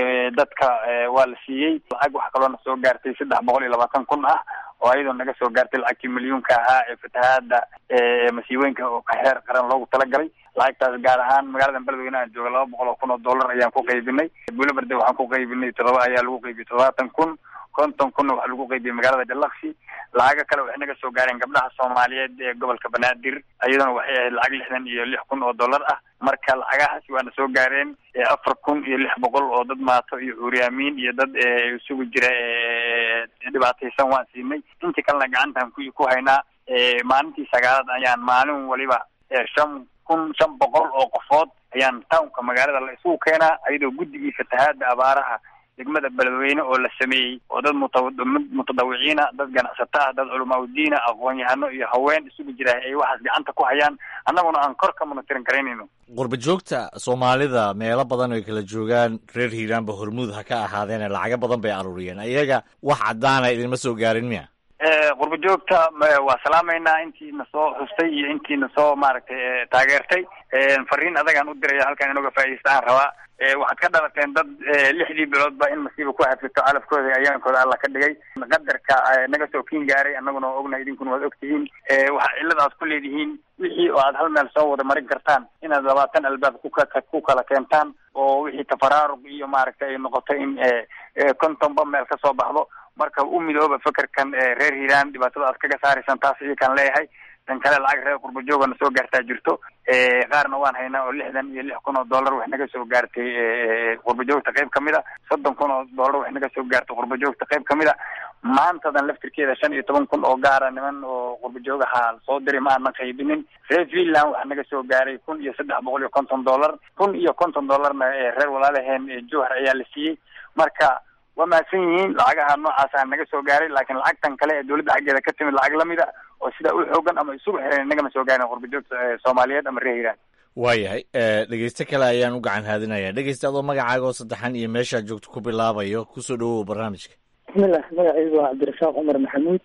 dadka waa la siiyey lacag waxaa kaloona soo gaartay saddex boqol iyo labaatan kun ah oo ayadoo naga soo gaartay lacagtii milyuunka ahaa ee fatahaada masiibooyinka oo heer qaran loogu talagalay lacagtaas gaar ahaan magaalada beledweyne aan jooga laba boqol oo kun oo dollar ayaan ku qaybinay buulabarde waxaan ku qaybinay toddoba ayaa lagu qaybiyey toddobaatan kun konton kunna waxaa lagu qaybiyey magaalada jalaksi lacago kale waxay naga soo gaareen gabdhaha soomaaliyeed ee gobolka banaadir iyaduna waxay ahayd lacag lixdan iyo lix kun oo dollar ah marka lacagahaasi waana soo gaareen afar kun iyo lix boqol oo dad maato iyo cuuryaamiin iyo dad isugu jira dhibaataysan waan siinay intii kalena gacantaan ku ku haynaa maalintii sagaalad ayaan maalin waliba shan kun shan boqol oo qofood ayaan townka magaalada la isugu keenaa iyadoo guddigii fatahaada abaaraha degmada beledweyne oo la sameeyey oo dad mutadawiciina dad ganacsato ah dad culamaa udiina aqoon-yahano iyo haween isugu jira ay waxaas gacanta ku hayaan annaguna aan kor ka monitorin karaynayno qurba joogta soomaalida meelo badan ay kala joogaan reer hiiraanba hormuud ha ka ahaadeene lacago badan bay aruuriyeen iyaga wax caddaana idinma soo gaarin miya qurba joogta waa salaamaynaa intiina soo xustay iyo intiina soo maaragtay taageertay fariin adagaan u diraya halkan inooga faa'iidaysta aan rabaa waxaad ka dhalateen dad lixdii biloodba in masiiba ku hafito calafkooda ayaankooda alla ka dhigay qadarka naga soo kiin gaaray annaguna waa ognahay idinkuna waad ogtihiin waxa cillada aad ku leedihiin wixii oo aad hal meel soo wada marin kartaan inaad labaatan albaab kuka ku kala keentaan oo wixii tafaraaruq iyo maaragtay ay noqoto in kontonba meel ka soo baxdo marka u midooba fekerkan reer hiiraan dhibaatada aad kaga saaraysaan taas iyakaan leeyahay tan kale lacag reer qurba joogana soo gaartaa jirto qaarna waan haynaa oo lixdan iyo lix kun oo dollar wax naga soo gaartay qurba joogta qayb kamid a soddon kun oo dollar wax naga soo gaartay qurba joogta qayb kamid a maantadan laftirkeeda shan iyo toban kun oo gaara niman oo qurba joogaha soo diray ma aanan qaybinin reer finland waxaa naga soo gaaray kun iyo saddex boqol iyo konton dollar kun iyo konton dollarna reer walaalaheen jowhar ayaa la siiyey marka waa mahadsan yihiin lacagaha noocaasa naga soo gaaray laakiin lacagtan kale ee dowladda xaggeeda ka timid lacag lamid a oo sidaa u xoogan ama isugu xiran nagama soo gaarin qurba joogta soomaaliyeed ama reer hiiraan waayahay dhegeyste kale ayaan u gacan haadinaya dhegeyste adoo magacaaga oo saddexan iyo meeshaad joogto ku bilaabayo kusoo dhawow barnaamijka bismillah magacaygu waa cabdirasaaq cumar maxamuud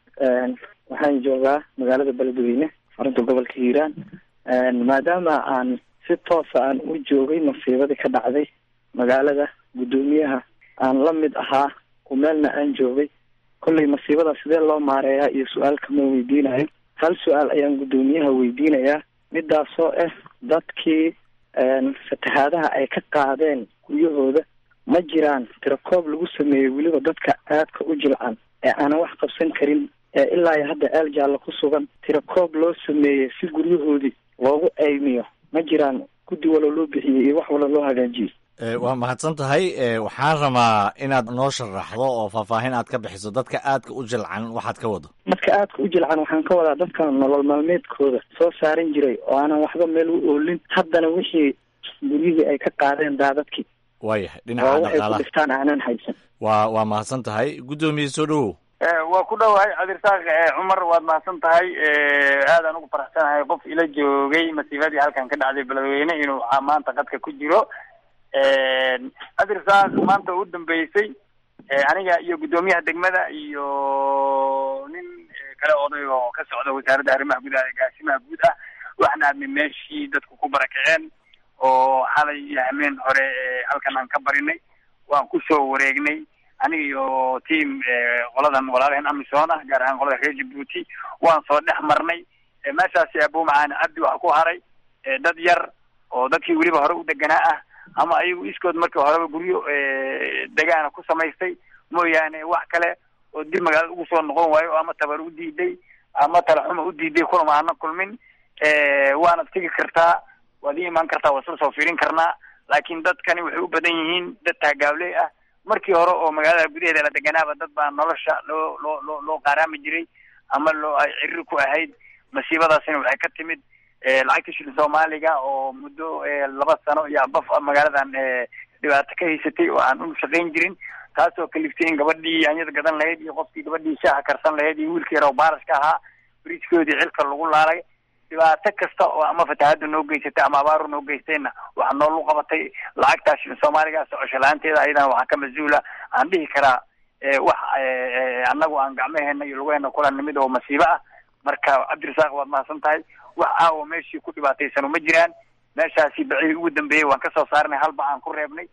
waxaan joogaa magaalada beledweyne xarunta gobolka hiiraan maadaama aan si toosa aan u joogay masiibadii ka dhacday magaalada guddoomiyaha aan la mid ahaa ku meelna aan joogay kollay masiibada sidee loo maareeyaa iyo su-aal kama weydiinayo hal su-aal ayaan guddoomiyaha weydiinayaa midaasoo ah dadkii fatahaadaha ay ka qaadeen guryahooda ma jiraan tirakoob lagu sameeyey weliba dadka aadka u jilcan ee aanan wax qabsan karin ee ilaa iyo hadda eel jaallo ku sugan tirakoob loo sameeyey si guryahoodii loogu aymiyo ma jiraan guddi walo loo bixiyey iyo wax walo loo hagaajiyey waa mahadsan tahay waxaan rabaa inaad noo sharaxdo oo faahfaahin aad ka bixiso dadka aadka u jilcan waxaad ka wado dadka aadka u jilcan waxaan ka wadaa dadka nolol maalmeedkooda soo saaran jiray oo aanan waxba meel u oolin haddana wixii guryihii ay ka qaadeen daadadkii waayahay oo dhinaca waxay ku dhaqaalaha dhiftaan aanan haysan waa waa mahadsan tahay guddoomiye soo dhawow waa ku dhowahay cabdirasaaq cumar waad mahadsan tahay aadaan ugu faraxsanahay qof ila joogay masiibadii halkan ka dhacday beledweyne inuu maanta qadka ku jiro cabdirasaaq maanta u dambeysay aniga iyo guddoomiyaha degmada iyo nin kale oday oo ka socda wasaaradda arrimaha gudaha ee gaasimaha guud ah waxaan aadnay meeshii dadku ku barakaceen oo xalay iyo hameen hore halkan aan ka barinay waan kusoo wareegnay aniga iyo team qoladan walaalaheen amisom ah gaar ahaan qolada reer jabuuti waan soo dhex marnay meeshaasi abumacaan cabdi waxa ku haray dad yar oo dadkii weliba hore u deganaa ah ama ayagu iskood markii horeba guryo degaana ku samaystay mooyaane wax kale oo dib magaalada ugu soo noqon waayo ama tabar u diiday ama talaxuma u diiday kulama hana kulmin waana tegi kartaa waad ii imaan kartaa waa isla soo fiirin karnaa laakiin dadkani waxay u badan yihiin dad taagaawley ah markii hore oo magaalada gudaheeda la deganaaba dad baa nolosha loo loo loo loo qaaraami jiray ama loo ay cirri ku ahayd masiibadaasina waxay ka timid lacagta shilin soomaaliga oo muddo laba sano iyo abaf magaaladan dhibaato ka haysatay oo aan u shaqayn jirin taasoo kaliftay in gabadhii yaanyada gadan lahayd iyo qofkii gabadhii shaaha karsan lahayd iyo wiilkii yar oo baaraska ahaa bridgekoodii cilka lagu laalay dhibaato kasta oo ama fatahaada noo geysatay ama abaaru noo geystayna waxaa noolu qabatay lacagtaa shilin soomaaliga socosho la-aanteeda ayadana waxaa ka mas-uula aan dhihi karaa wax annagu aan gacmaheena iyo lugaheena kula nimid oo masiibo ah marka cabdirasaaq waad mahadsan tahay wax aawo meeshii ku dhibaataysano ma jiraan meeshaasi bacii ugu dambeeyey waan kasoo saarnay halba aan ku reebnay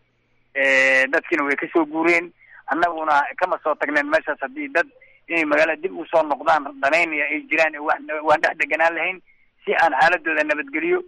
dadkiina way kasoo guureen annaguna kama soo tagneen meeshaas haddii dad inay magaalada dib usoo noqdaan danaynaya ay jiraan waan dhex deganaan lahayn si aan xaaladooda nabadgeliyo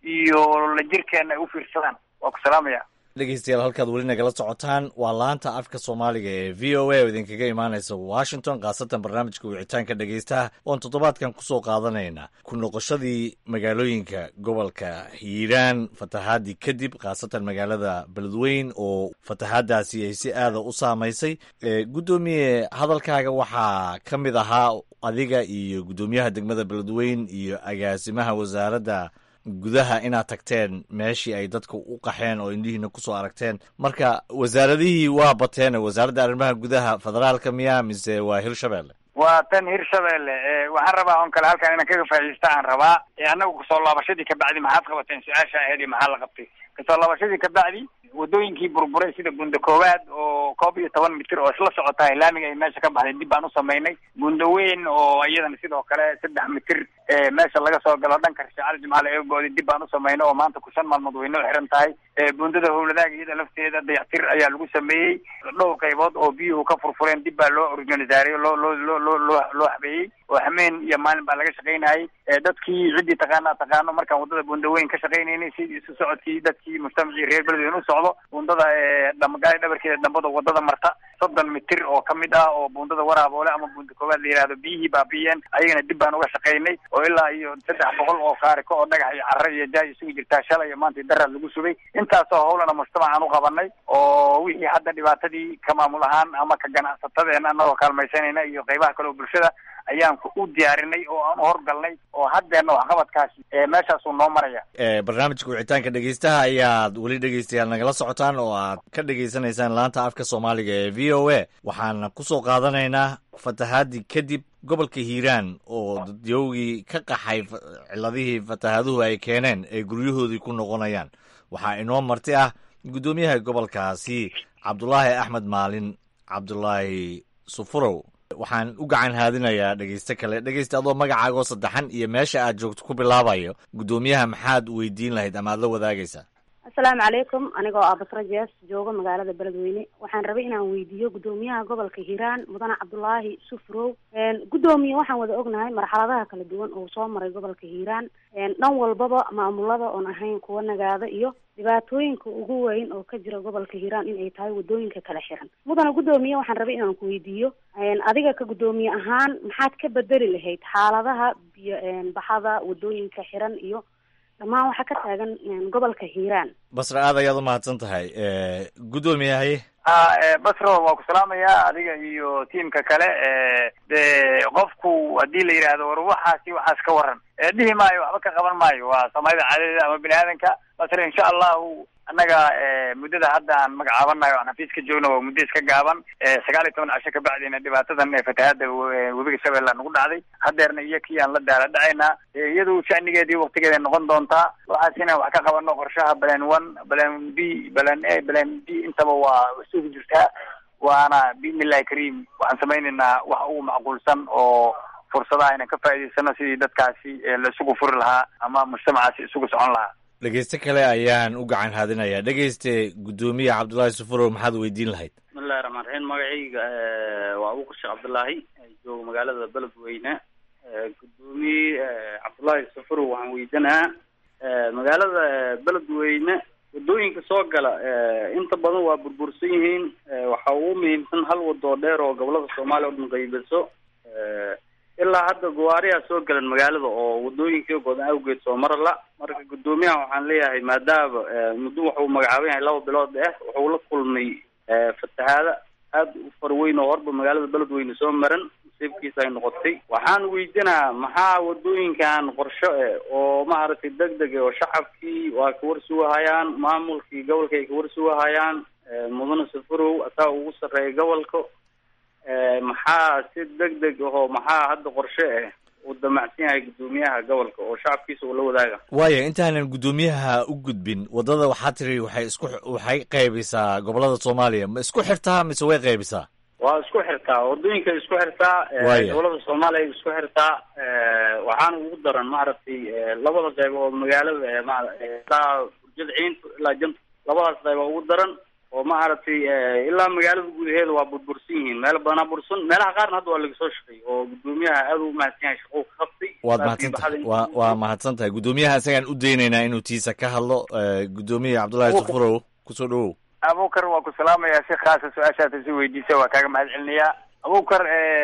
iyo la jirkeena ay u fiirsadaan waa ku salaamaya dhegeystayaal halkaad weli nagala socotaan waa laanta afka soomaaliga ee v o a oo idinkaga imaanaysa washington khaasatan barnaamijka wicitaanka dhegeystaha oon toddobaadkan kusoo qaadanayna ku noqoshadii magaalooyinka gobolka hiiraan fatahaadii kadib khaasatan magaalada beledweyn oo fatahaadaasi ay si aada u saamaysay guddoomiye hadalkaaga waxaa ka mid ahaa adiga iyo guddoomiyaha degmada beledweyn iyo agaasimaha wasaaradda gudaha inaad tagteen meeshii ay dadka u qaxeen oo indhihiina kusoo aragteen marka wasaaradihii waa bateen wasaaradda arrimaha gudaha federaalka miya mise waa hirshabelle waa tan hirshabelle waxaan rabaa on kale halkan inaan kaga faa'iidaysta aan rabaa annagu kasoo laabashadii kabacdi maxaad qabateen su-aasha ahayd iyo maxaa la qabtay kasoo laabashadii kabacdi wadooyinkii burburay sida gunda koowaad oo koob iyo toban mitir oo isla socotahay laamiga ay meesha ka baxday dib baan u samaynay gunda weyn oo iyadana sidoo kale saddex mitir meesha laga soo galo dhanka rishacal jimcaale eegooda dib baan u samaynay oo maanta ku shan maalmood way noo xiran tahay bundada howladaaga iyada lafteeda dayactir ayaa lagu sameeyey dhowr qaybood oo biyuhu ka furfureen dib baa loo organisaariyey loo loo loo loo loo loo habeeyey oo hameen iyo maalin baa laga shaqaynayay dadkii ciddii taqaana taqaano markaan waddada bunda weyn ka shaqaynaynay sidii isu socodkii dadkii mujtamacii reer beledweyne u socdo bundada dhamagaali dhabarkeeda dambada waddada marta soddon mitir oo ka mid ah oo bundada waraaboole ama bunda koowaad la yihahdo biyihii baabi'iyeen ayagana dib baan uga shaqaynay oo ilaa iyo saddex boqol oo kaariko oo dhagax iyo carra iyo jaay isugu jirtaa shalay iyo maanta daraad lagu subay intaasoo howlana mujtamacaan u qabanay oo wixii hadda dhibaatadii ka maamul ahaan ama ka ganacsatadeena anagoo kaalmaysanayna iyo qaybaha kale oo bulshada ayaan u diyaarinay oo aan u horgalnay oo haddeena waxqabadkaasi meeshaasuu noo maraya barnaamijka wicitaanka dhegeystaha ayaad weli dhegeystayaal nagala socotaan oo aad ka dhegeysanaysaan laanta afka soomaaliga ee v o a waxaana kusoo qaadanaynaa fatahaadii kadib gobolka hiiraan oo dadyowgii ka qaxay ciladihii fatahaaduhu ay keeneen ay guryahoodii ku noqonayaan waxaa inoo marti ah guddoomiyaha gobolkaasi cabdulaahi axmed maalin cabdulaahi sufurow waxaan u gacan haadinayaa dhegeyste kale dhegeysta adoo magacaagoo saddexan iyo meesha aad joogto ku bilaabayo guddoomiyaha maxaad weydiin lahayd ama aad la wadaagaysaa asalaamu calaykum anigoo ah basra jees jooga magaalada beledweyne waxaan rabay inaan weydiiyo guddoomiyaha gobolka hiiraan mudane cabdulaahi sufrow guddoomiye waxaan wada ognahay marxaladaha kala duwan oo soo maray gobolka hiiraan dhan walbaba maamulada oon ahayn kuwa nagaada iyo dhibaatooyinka ugu weyn oo ka jira gobolka hiiraan in ay tahay wadooyinka kala xiran mudane guddoomiye waxaan rabay inaan ku weydiiyo adiga ka guddoomiye ahaan maxaad ka bedeli lahayd xaaladaha biyo baxada wadooyinka xiran iyo dhammaan waxaa ka taagan gobolka hiiraan basra aad ayaad umahadsan tahay guddoomiyahay a basro waa ku salaamayaa adiga iyo tiimka kale de qofku haddii la yidhaahdo war waxaasi waxaas ka waran dhihi maayo waxba ka qaban maayo waa soomaalida caadadeeda ama bini aadanka basre insha allahu annaga muddada hadda aan magacaabanayo aan xafiis ka joogno waa muddo iska gaaban sagaal iyo toban casho kabacdina dhibaatadan fatahaada webiga shabeella nagu dhacday hadeerna iyo kii aan la daala dhacaynaa iyadu shanigeedii waktigeeda noqon doontaa waxaasina wax ka qabano qorshaha balan one balan b balan a balan b intaba waa isugu jirtaa waana biidnillahi kariim waxaan samaynaynaa wax ugu macquulsan oo fursadaha inaan ka faa'idaysano sidii dadkaasi la isugu furi lahaa ama mujtamacaasi isugu socon lahaa dhegeyste kale ayaan u gacan haadinayaa dhegeyste guddoomiye cabdullaahi sufurow maxaad weydiin lahayd bismillahi raxmaan raxiim magacayga waa abuukar sheekh cabdullaahi jooga magaalada beledweyne gudoomiye cabdullaahi safarow waxaan weydiinahaa magaalada beledweyne wadooyinka soo gala inta badan waa burbursan yihiin waxaa ugu muhiimsan hal wadoo dheer oo gobolada soomaaliya o dhan qaybiso ilaa hadda gawaariyaa soo galan magaalada oo wadooyinkii godan awgeed soo mara la marka guddoomiyaha waxaan leeyahay maadaama muddo wuxuu magacaaban yahay laba bilood eh wuxuu la kulmay fatahaada aada u farweyn oo horba magaalada beledweyne soo maran nasiibkiisa ay noqotay waxaan weydiinaa maxaa wadooyinkan qorsho eh oo maaragtay deg deg oo shacabkii waa ka warsugahayaan maamulkii gobolka ay ka warsugahayaan mudane safarow asaa ugu sarreeya gobolka maxaa si deg deg ahoo maxaa hadda qorshe ah uu damacsan yahay guddoomiyaha gobolka oo shacabkiisa uu la wadaaga waaya intaanan guddoomiyaha u gudbin waddada waxaa tiri waxay isku waxay qaybisaa gobolada soomaaliya ma isku xirtaa mise way qaybisaa waa isku xirtaa wadooyinkay isku xirtaa Waaya. gobolada soomaaliya ay isku xirtaa waxaana ugu daran maaragtay labada qayb oo magaalada ma- ilaa burjada ciinta ilaa janta labadaas qayb oo ugu daran oo maaragtay ilaa magaalada gudaheeda waa burbursan yihiin meel badanaa bursan meelaha qaarna hadda waa laga soo shaqeey oo guddoomiyaha aad u mahadsan yahay shaqou ka qabtay waad Laakiin mahadsantahay baxda waa waa mahadsan tahay guddoomiyaha isagaan u daynaynaa inuu tiisa ka hadlo Eh, guddoomiye cabdullaahi Wuxuu- safarow kusoo dhawow abukar waa ku salaamayaa si khaasa su-aashaad si weydiisa waa kaaga mahad celinayaa abukar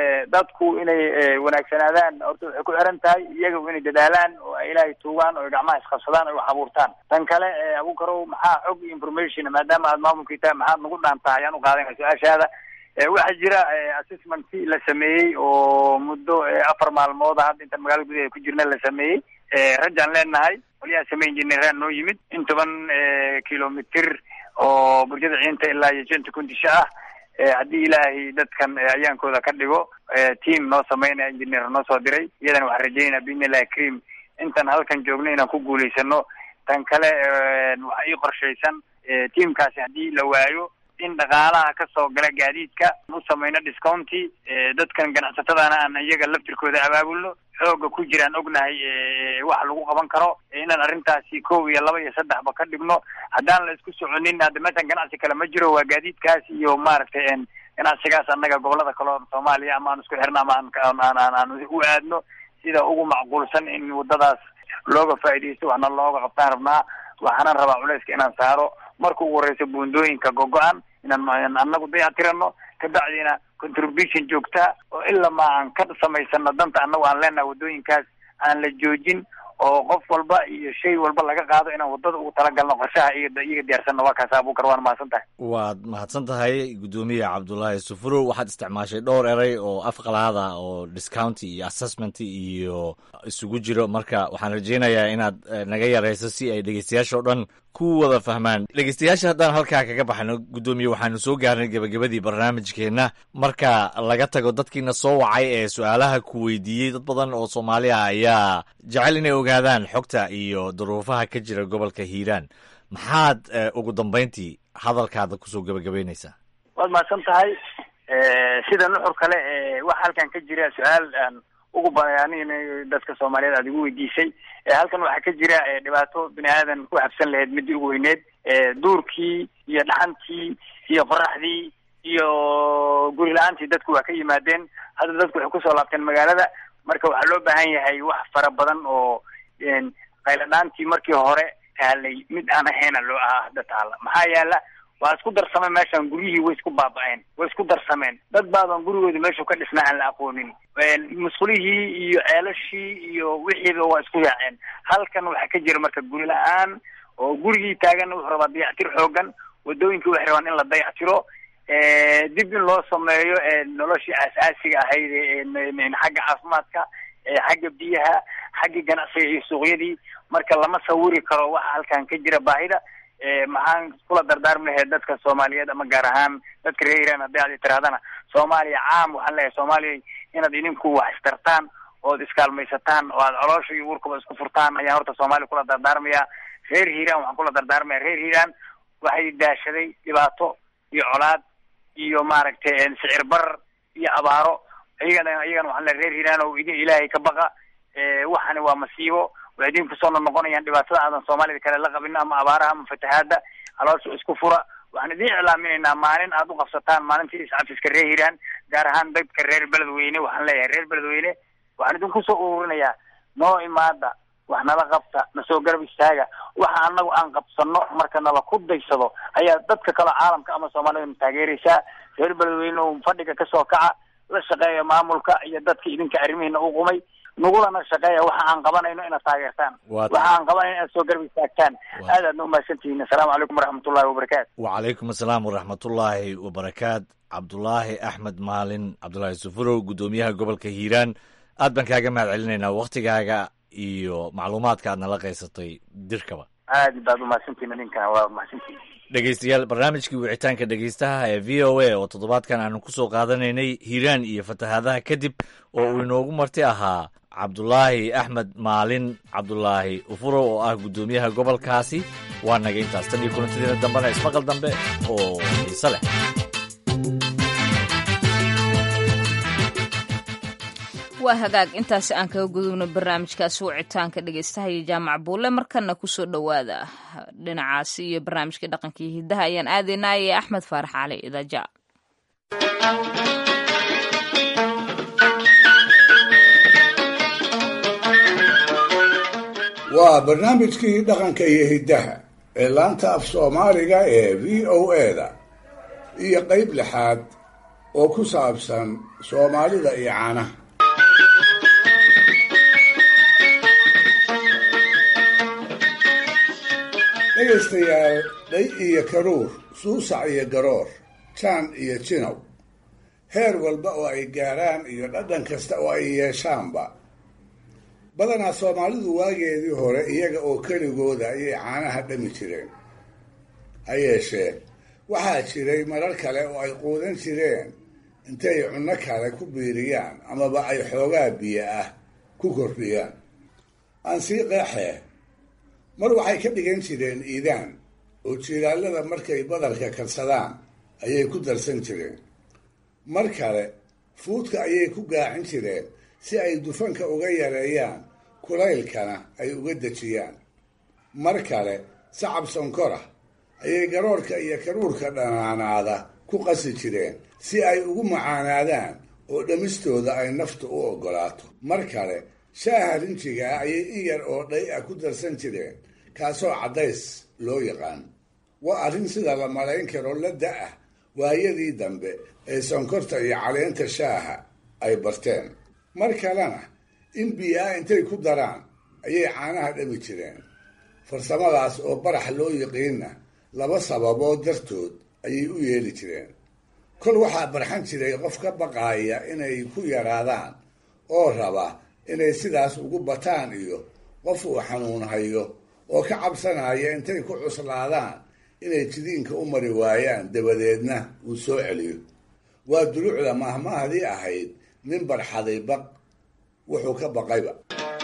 dadku inay eh, wanaagsanaadaan horta waxay ku xiran tahay iyaga inay dadaalaan oo ay ilaahay tuugaan oo ay gacmaha isqabsadaan oo ay wax abuurtaan tan kale eh, abukarow maxaa xog iyo information maadaama aad maamulkii tahay maxaad nagu dhaantaa ayaan u qaadanaya su-aashaada Eh, waxaa jira eh, assessment la sameeyey oo muddo eh, afar maalmood ah hadda intaan magaalada gudaheeda ku jirna la sameeyey Eh, rajaan leenahay qolyaha samayn jirnay noo yimid in toban eh, kilomitir oo burjada ciinta ilaa iyo janta kundisha ah Eh, haddii ilaahay dadkan eh, ayaankooda ka dhigo eh, team noo sameynaya engineer noo soo diray iyadana waxaan rajeynaya biidnillahi karim intaan halkan joogno inaan ku guulaysano tan kale eh, waxaa ii qorshaysan eh, teamkaasi haddii la waayo in dhaqaalaha ka soo gala gaadiidka u samayno discounti eh, dadkan ganacsatadana aan iyaga laftirkooda abaabulno xooga ku jiraan ognahay eh, wax lagu qaban karo eh, inaan arrintaasi kow iyo laba iyo saddexba ka dhigno haddaan la isku soconin hadda meeshan ganacsi kale ma jiro waa gaadiidkaas iyo maaragtay en ganacsigaas annaga gobolada kale oo soomaaliya ama aan isku xirno ama aan aan aan aan u aadno sida ugu macquulsan in waddadaas looga faa'iidaysto waxna looga qabtaan rabnaa waxaanan rabaa culayska inaan saaro marka ugu horeysa buundooyinka gogo-an inaan inaan annagu dayatirano kabacdina contribution joogta oo ilaa ma aan ka samaysano danta annagu aan leenahay waddooyinkaas aan la joojin oo qof walba iyo shay walba laga qaado inaan waddada ugu talagalno qorshaha iyaga iyaga diyaarsanno waa kaas abukar waana mahadsan tahay waad mahadsan tahay guddoomiye cabdullaahi safarow waxaad isticmaashay dhowr eray oo afqalaada oo discounti iyo assessment iyo isugu jiro marka waxaan rajaynayaa inaad eh, naga yarayso si ay dhegeystayaasha oo dhan ku wada fahmaan dhegeystayaasha haddaan halkaa kaga baxno guddoomiye waxaanu soo gaarnay gebagabadii barnaamijkeenna marka laga tago dadkiina soo wacay ee su-aalaha ku weydiiyey dad badan oo soomaali ah ayaa jecel inay ogaadaan xogta iyo duruufaha ka jira gobolka hiiraan maxaad eh, ugu dambayntii hadalkaada kusoo gebagabaynaysaa waad mahadsan tahay Eh, sida nuxur kale eh, waxa halkan ka jira su-aal aan ugu bayanin dadka soomaaliyeed aad igu weydiisay Eh, halkan waxaa ka jira eh, dhibaato bini aadan ku habsan lahayd midii ugu weyneed Eh, duurkii iyo dhaxantii iyo qoraxdii iyo guri la-aantii dadku waa ka yimaadeen hadda dadku waxay kusoo laabteen magaalada marka waxaa loo baahan yahay wax fara badan oo en, qayladhaantii markii hore taalay mid aan ahayna loo ahaa hadda taala maxaa yaala waa isku darsameen meeshan guryihii way isku baaba-een way isku darsameen dad baadan gurigooda meeshu ka dhisna aan la aqoonin musqulihii iyo ceelashii iyo wixiiba waa isku yaaceen halkan waxaa ka jira marka guri la-aan oo gurigii taagan wuxuu rabaa dayactir xoogan wadooyinkii waxay rabaan in la dayactiro Eh, dib in loo sameeyo eh, noloshii aas-aasiga ahayd ee n- xagga caafimaadka eh, xagga biyaha xagga ganacsiga iyo suuqyadii marka lama sawiri karo waxa halkan ka jira baahida Eh, maxaan kula dardaarmi lahayd dadka soomaaliyeed ama gaar ahaan dadka reer iran haddii aad tirahdana soomaaliya caam waxaan leeyahay soomaaliya inaad idinku wax istartaan ood iskaalmaysataan oo aad coloosha iyo uurkaba isku furtaan ayaan horta soomaaliya kula dardaarmaya reer hiiraan waxaan kula dardaarmaya reer hiiraan waxay daashaday dhibaato iyo colaad iyo maaragtay sicir barar iyo abaaro iyagana iyagana waxaan leeyahay reer hiiraan oo idin ilaahay ka baqa Eh, waxani waa masiibo waxay idin kusoo noqonayaan dhibaatada aadan soomaalida kale la qabin ama abaaraha ama fatahaada caloosha isku fura waxaan idin iclaaminaynaa maalin aad u qabsataan maalintii iscafiska reer hiiraan gaar ahaan dadka reer beledweyne waxaan leeyahay reer beledweyne waxaan idinku soo ururinayaa noo imaada wax nala qabta na soo garab istaaga waxa anagu aan qabsano marka nala ku daysado ayaa dadka kale caalamka ama soomaalida na taageeraysaa reer beledweyne oo fadhiga kasoo kaca la shaqeeya maamulka iyo dadka idinka arrimihiina u qumay nagulana shaqeeya waxa aan qabanayno inaad taageertaan Waa- waxa aan qabanayno inaad soo garab istaagtaan aad aadna umahadsantihiin assalaamu calaykum waraxmatullahi wabarakaatu wacalaykum asalaam waraxmatullaahi wabarakaat cabdulaahi axmed maalin cabdulaahi sufurow guddoomiyaha gobolka hiiraan aad baan kaaga mahad celinaynaa waktigaaga iyo macluumaadka aad nala qaysatay dirkaba aad baad umahadsantihiin idinkana waa umahadsantihiin dhegeystayaal barnaamijkii wicitaanka dhegeystaha ee v o a oo toddobaadkan aanu ku soo qaadanaynay hiiraan iyo fatahaadaha kadib oo uu inoogu marti ahaa cabdulaahi axmed maalin cabdulaahi ufurow oo ah guddoomiyaha gobolkaasi waa naga intaas tan iyo kulantidiina dambena ismaqal dambe oo xiise leh waa hagaag intaasi aan kaga gudubno barnaamijkaasi wicitaanka dhegeystaha iyo jaamac buule markana kusoo dhowaada dhinacaasi iyo barnaamijkii dhaqanka iyo hidaha ayaan aadaynaa ee axmed faarax cali idaja waa barnaamijkii dhaqanka iyo hiddaha ee laanta af soomaaliga ee v o a-da iyo qayb lixaad oo ku saabsan soomaalida iyo caanaha dhegaystayaal dhay iyo karuur suusac iyo garoor jaan iyo jinow heer walba oo ay gaaraan iyo dhadhan kasta oo ay yeeshaanba badanaa soomaalidu waageedii hore iyaga oo keligooda ayay caanaha dhami jireen ha yeeshee waxaa jiray marar kale oo ay quudan jireen intay cunno kale ku biiriyaan amaba ay xoogaa biyo ah ku kordhiyaan aan sii qeexee mar waxay ka dhigan jireen iidaan oo jiilaalada markay badarka karsadaan ayay ku darsan jireen mar kale fuudka ayay ku gaacin jireen si ay dufanka uga yareeyaan kulaylkana ay uga dejiyaan mar kale sacab sonkora ayay garoorka iyo karuurka dhanaanaada ku qasi jireen si ay ugu macaanaadaan oo dhammistooda ay naftu u oggolaato mar kale shaaha rinjiga ah ayay in yar oo dhay ah ku darsan jireen kaasoo caddays loo yaqaan waa arrin sida la malayn karo la da-ah waayadii dambe ee sonkorta iyo caleenta shaaha ay barteen mar kalena in biyo-ah intay ku daraan ayay caanaha dhami jireen farsamadaas oo barax loo yiqiinna laba sababood dartood ayay u yeeli jireen kol waxaa barxan jiray qof ka baqaaya inay ku yaraadaan oo raba inay sidaas ugu bataan iyo qof uu xanuun hayo oo ka cabsanaya intay ku cuslaadaan inay jidiinka u mari waayaan dabadeedna uu soo celiyo waa duluucda mahmahdii ahayd nin barxaday baq wuxuu ka baqayba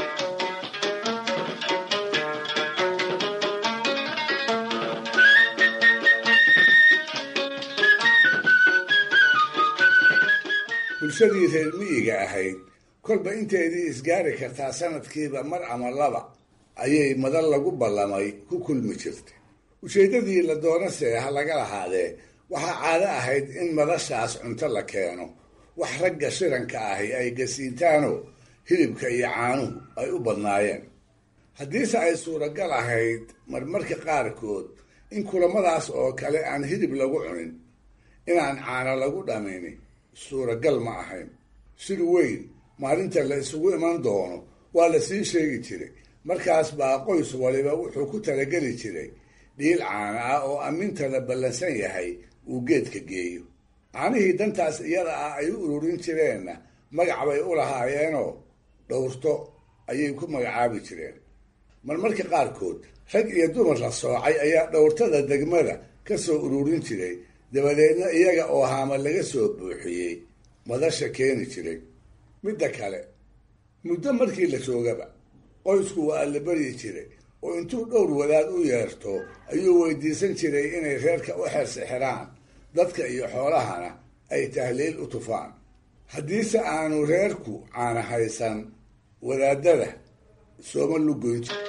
bulshadii reer miyiga ahayd kolba inteedii isgaari kartaa sanadkiiba mar ama laba ayay madal lagu ballamay ku kulmi jirtay ujeeddadii la doonase ha laga lahaadee waxaa caado ahayd in madashaas cunto la keeno wax ragga shiranka ahi ay gasiintaano hilibka iyo caanuhu ay u badnaayeen haddiise ay suuragal ahayd marmarka qaarkood in kulamadaas oo kale aan hilib lagu cunin inaan caano lagu dhamayni suuragal ma ahayn sir weyn maalinta la isugu iman doono waa la sii sheegi jiray markaas baa qoys waliba wuxuu ku talageli jiray dhiil caana ah oo amminta la ballansan yahay uu geedka geeyo caanihii dantaas iyada ah ay u ururin jireenna magac bay u lahaayeenoo dhowrto ayay ku magacaabi jireen marmarka qaarkood rag iyo dumar la soocay ayaa dhowrtada degmada ka soo ururin jiray dabadeedna iyaga oo haama laga soo buuxiyey madasha keeni jiray midda kale muddo markii la joogaba qoysku waa la baryi jiray oo intuu dhowr wadaad u yeerto ayuu weydiisan jiray inay reerka u xersixiraan dadka iyo xoolahana ay tahliil u tufaan haddiise aanu reerku caana haysan wadaadada sooma lugoyn jir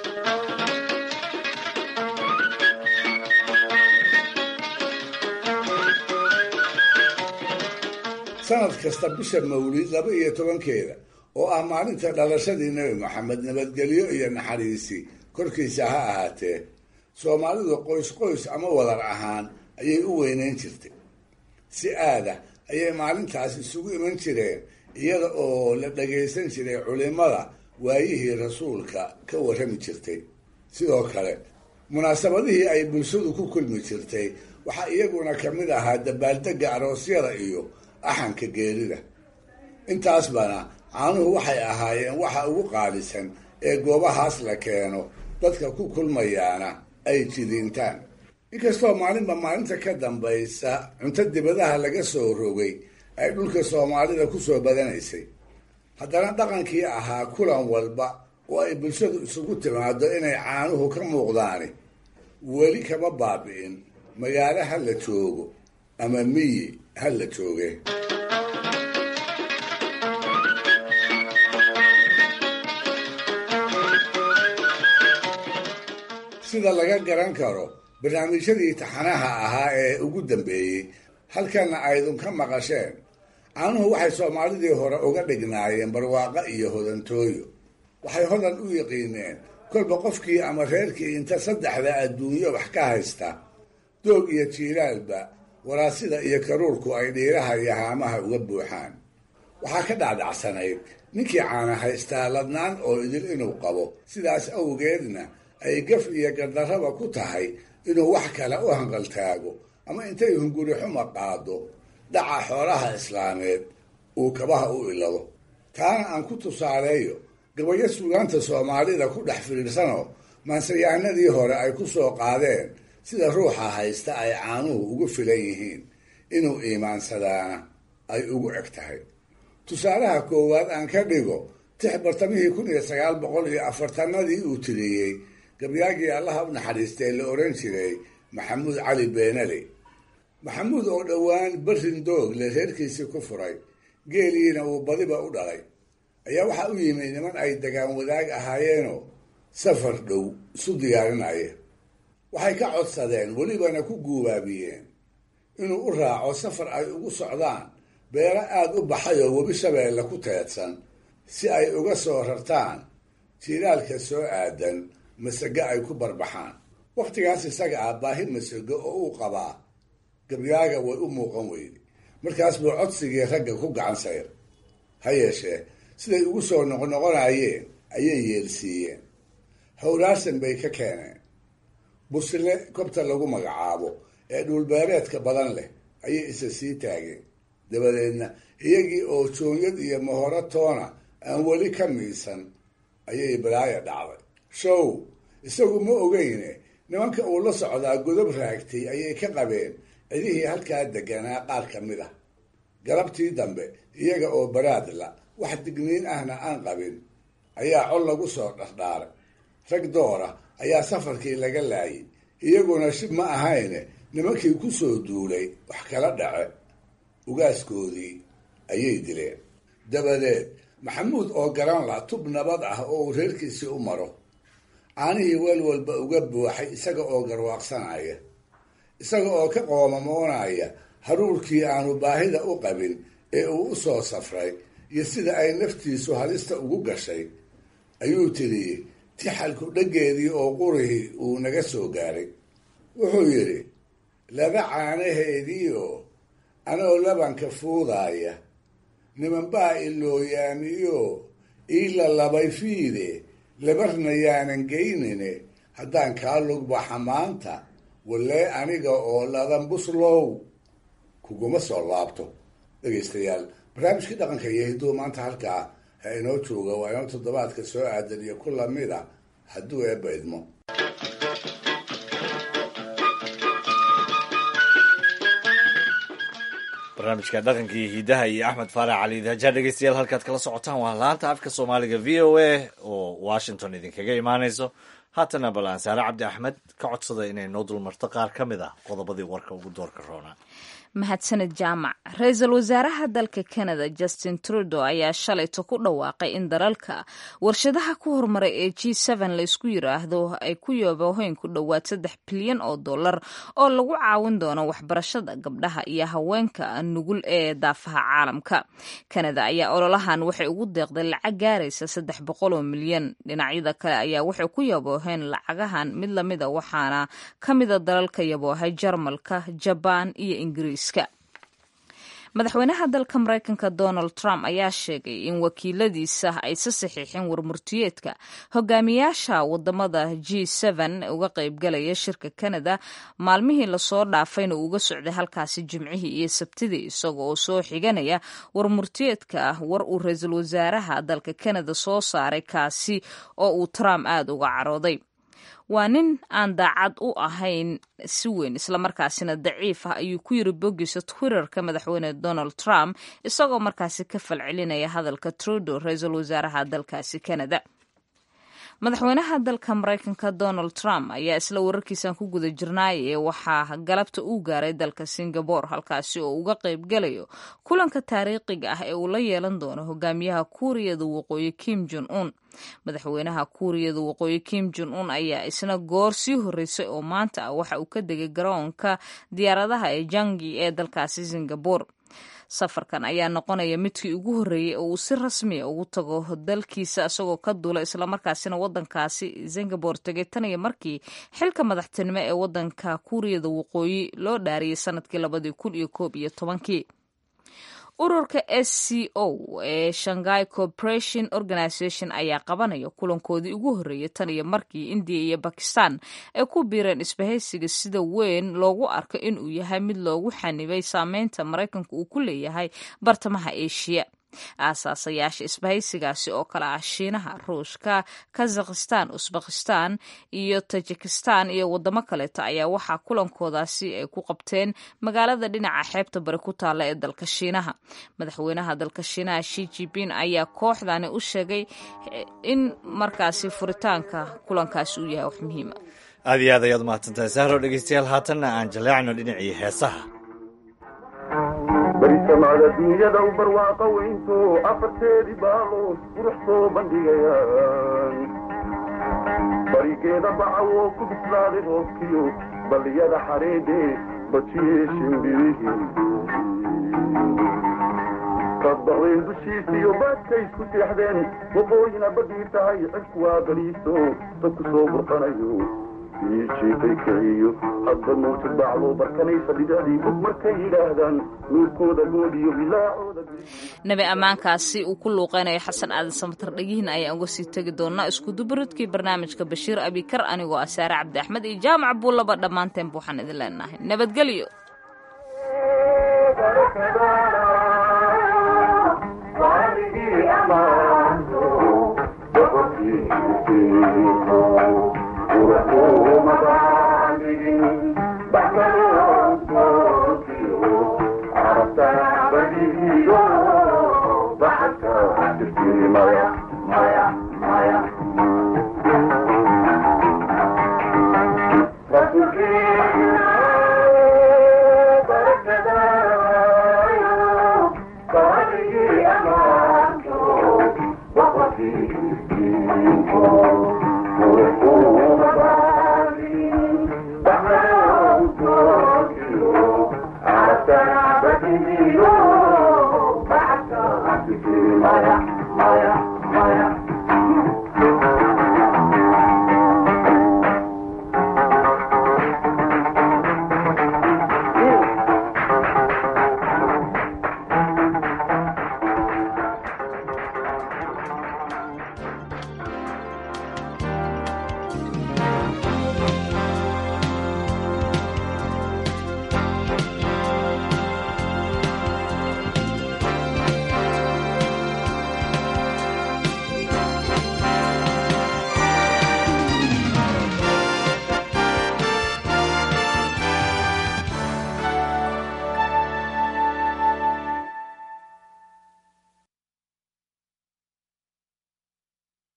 sanad kasta bisha mawlid laba iyo tobankeeda oo ah maalinta dhalashadii nebi maxamed nabadgelyo iyo naxariisi korkiisa ha ahaatee soomaalidu qoys qoys ama wadar ahaan ayay u weyneyn jirtay si aada ayay maalintaas isugu iman jireen iyada oo la dhagaysan jiray culimada waayihii rasuulka ka warrami jirtay sidoo kale munaasabadihii ay bulshadu ku kulmi jirtay waxaa iyaguna ka mid ahaa dabaaldegga aroosyada iyo axanka geerida intaasbana caanuhu waxay ahaayeen waxa ugu qaalisan ee goobahaas la keeno dadka ku kulmayaana ay jidiintaan inkastoo maalinba maalinta ka dambaysa cunto dibadaha laga soo rogay ay dhulka soomaalida ku soo badanaysay haddana dhaqankii ahaa kulan walba oo ay bulshadu isugu timaado inay caanuhu ka muuqdaani weli kama baabi'in magaalo ha la joogo ama miyi ha la jooge sida laga garan karo barnaamijyadii taxanaha ahaa ee ugu dambeeyey halkana aydun ka maqasheen caanuhu waxay soomaalidii hore uga dhignaayeen barwaaqo iyo hodantooyo waxay hodan u yiqiineen kolba qofkii ama reerkii inta saddexda adduunyo wax ka haysta doog iyo jiilaalba waraasida iyo karuurku ay dhiiraha iyo haamaha uga buuxaan waxaa ka dhacdacsanayd ninkii caana haystaa ladnaan oo idil inuu qabo sidaas awgeedna ay gaf iyo gardarraba ku tahay inuu wax kale u hanqaltaago ama intay hunguri xuma qaado dhaca xoolaha islaameed uu kabaha u ilado taana aan ku tusaaleeyo gabayo suugaanta soomaalida ku dhex fiidhsanoo maansayahanadii hore ay ku soo qaadeen sida ruuxa haysta ay caanuhu ugu filan yihiin inuu iimaansadaana ay ugu eg tahay tusaalaha koowaad aan ka dhigo tix bartamihii kun iyo sagaal boqol iyo afartanadii uu tiriyey gabyaagii allaha u naxariistee la oran jiray maxamuud cali beenale maxamuud oo dhowaan berrin doog le reerkiisii ku furay geeliina uu badiba u dhalay ayaa waxaa u yimi niman ay degaan wadaag ahaayeenoo safar dhow isu diyaarinaya waxay ka codsadeen welibana ku guubaabiyeen inuu u raaco safar ay ugu socdaan beero aada u baxay oo webi shabeelle ku teedsan si ay uga soo rartaan jiilaalka soo aadan masage ay ku barbaxaan wakhtigaas isaga ah baahi masego oo uu qabaa gabyaaga way u muuqan weyde markaas buu codsigii ragga ku gacan sayr ha yeeshee siday ugu soo noqnoqonayeen ayay yeelsiiyeen howraarsan bay ka keeneen busle kobta lagu magacaabo ee dhuulbeereedka badan leh ayay isa sii taageen dabadeedna iyagii oo joonyad iyo mahoro toona aan weli ka miisan ayay balaaya dhacday show isagu ma ogeyne nimanka uu la socdaa godob raagtay ayay ka qabeen cidihii halkaa deganaa qaar ka mid ah galabtii dambe iyaga oo baraadla wax digniin ahna aan qabin ayaa col lagu soo dhardhaaray rag doora ayaa safarkii laga laayay iyaguna shib ma ahayne nimankii ku soo duulay wax kala dhace ugaaskoodii ayay dileen dabadeed maxamuud oo garan la tub nabad ah oo uu reerkiisii u maro caanihii weel walba uga buuxay isaga oo garwaaqsanaya isaga oo ka qoomamoonaya haruurkii aanu baahida u qabin ee uu u soo safray iyo sida ay naftiisu halista ugu gashay ayuu tiriyey tixalku dheggeedii oo qurihii uu naga soo gaaray wuxuu yidhi laba caanaheediioo anoo labanka fuudaaya nimanbaa ilooyaamiyo iila labay fiide labarna yaanan geynine haddaan kaa lugbaxa maanta wallee aniga oo ladan buslow kuguma soo laabto dhegaystayaal barnaamijkii dhaqanka iyo hidduu maanta halkaa ha inoo jooga waa inoo toddobaadka soo aadan iyo ku lamida hadduu eebba idmo barnaamijka dhaqanka iyo hidaha iyo axmed faarax cali daajaa dhegeystayaal halkaad kala socotaan waa laanta afka soomaaliga v o a oo washington idinkaga imaaneyso haatana balaan saare cabdi axmed ka codsada inay noo dulmarto qaar ka mid ah qodobadii warka ugu doorka roona mahadsaned jaamac ra-iisul wasaaraha dalka canada justin trudeau ayaa shalayto ku dhawaaqay in dalalka warshadaha ku horumaray ee g la isku yiraahdo ay ku yooboheen ku dhowaad saddex bilyan oo dollar oo lagu caawin doono waxbarashada gabdhaha iyo haweenka nugul ee daafaha caalamka canada ayaa ololahan waxay ugu deeqday lacag gaaraysa saddex boqol oo milyan dhinacyada kale ayaa waxay ku yabooheen lacagahan mid lamida waxaana ka mida dalalka yaboohay jarmalka jabaan iyo ingiriis madaxweynaha dalka mareykanka donald trump ayaa sheegay in wakiiladiisa ay sa saxiixeen warmurtiyeedka hogaamiyaasha wadamada g uga qaybgalaya shirka canada maalmihii lasoo dhaafayna uga socday halkaasi jimcihii iyo sabtidii isaga oo soo xiganaya warmurtiyeedka war uu ra-iisul wasaaraha dalka canada soo saaray kaasi oo uu trump aada uga carooday waa nin aan daacad u ahayn si weyn islamarkaasina daciif ah ayuu ku yiri boggiisa twitterka madaxweyne donald trump isagoo markaasi ka falcelinaya hadalka trudeau ra-iisul wasaaraha dalkaasi canada madaxweynaha dalka mareykanka donald trump ayaa isla wararkiisan ku guda jirnaayee waxaa galabta uu gaaray dalka singabore halkaasi oo uga qaybgalayo kulanka taariikhiga ah ee uu la yeelan doono hogaamiyaha kuuriyada waqooyi kim jon un madaxweynaha kuuriyada waqooyi kim jon un ayaa isna goor sii horreysay oo maanta ah waxa uu ka degay garoonka diyaaradaha ee jangi ee dalkaasi singabore safarkan ayaa noqonaya midkii ugu horreeyey oo uu si rasmiya ugu tago dalkiisa isagoo ka duula islamarkaasina wadankaasi singabore tegay tan iyo markii xilka madaxtinimo ee wadanka kuuriyada waqooyi loo dhaariyay sanadkii labadii kun iyo koob iyo tobankii ururka s c o ee shanghai corporation organization ayaa qabanaya kulankoodii ugu horreeyay tan iyo markii indiya iyo bakistan ay ku biireen isbahaysiga sida weyn loogu arko inuu yahay mid loogu xanibay saameynta maraykanka uu ku leeyahay bartamaha eshiya aasaasayaasha isbahaysigaasi oo kale ah shiinaha ruushka kazakhistan usbakistan iyo tajikistan iyo wadamo kaleeto ayaa waxaa kulankoodaasi ay ku qabteen magaalada dhinaca xeebta bari ku taalla ee dalka shiinaha madaxweynaha dalka shiinaha shi jipin ayaa kooxdani u sheegay in markaasi furitaanka kulankaasi uu yahay wax muhiima aad iyo aad ayaad umahadsantahay sahro dhegeystayaal haatanna aan jaleecno dhinacii heesaha barisamada dunyada u barwaaqa weynto afarteedii baalood qurux soo bandhigayaan barigeeda bacawoo ku bislaaday roobkiyo balliyada xareedhe bajiyee shimbirihii kadbaqdeen dushiisiyo baadka isku seexdeen waqooyina badhii tahay cirku waa baliiso dadku soo burqanayo jiifay kiciyo hadba mawjad bacdoo barkanaysa dhibicdii bug markay yidhaahdaan nuurkooda goodiyo bilaacooda nabi ammaankaasi uu ku luuqeynayo xasan aadan samatar dhegihin ayaan uga sii tegi doonaa iskudubaridkii barnaamijka bashiir abikar anigoo ah saare cabdi axmed iyo jaamac buullaba dhammaanteen buuxaan idin leenahay nabadgelyo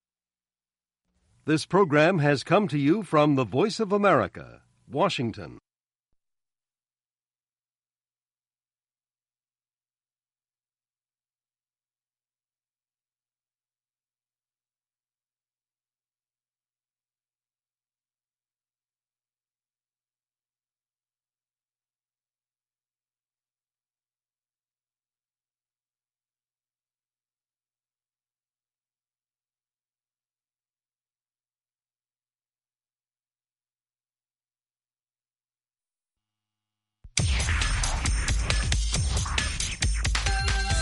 This program has come to you from the Voice of America, Washington.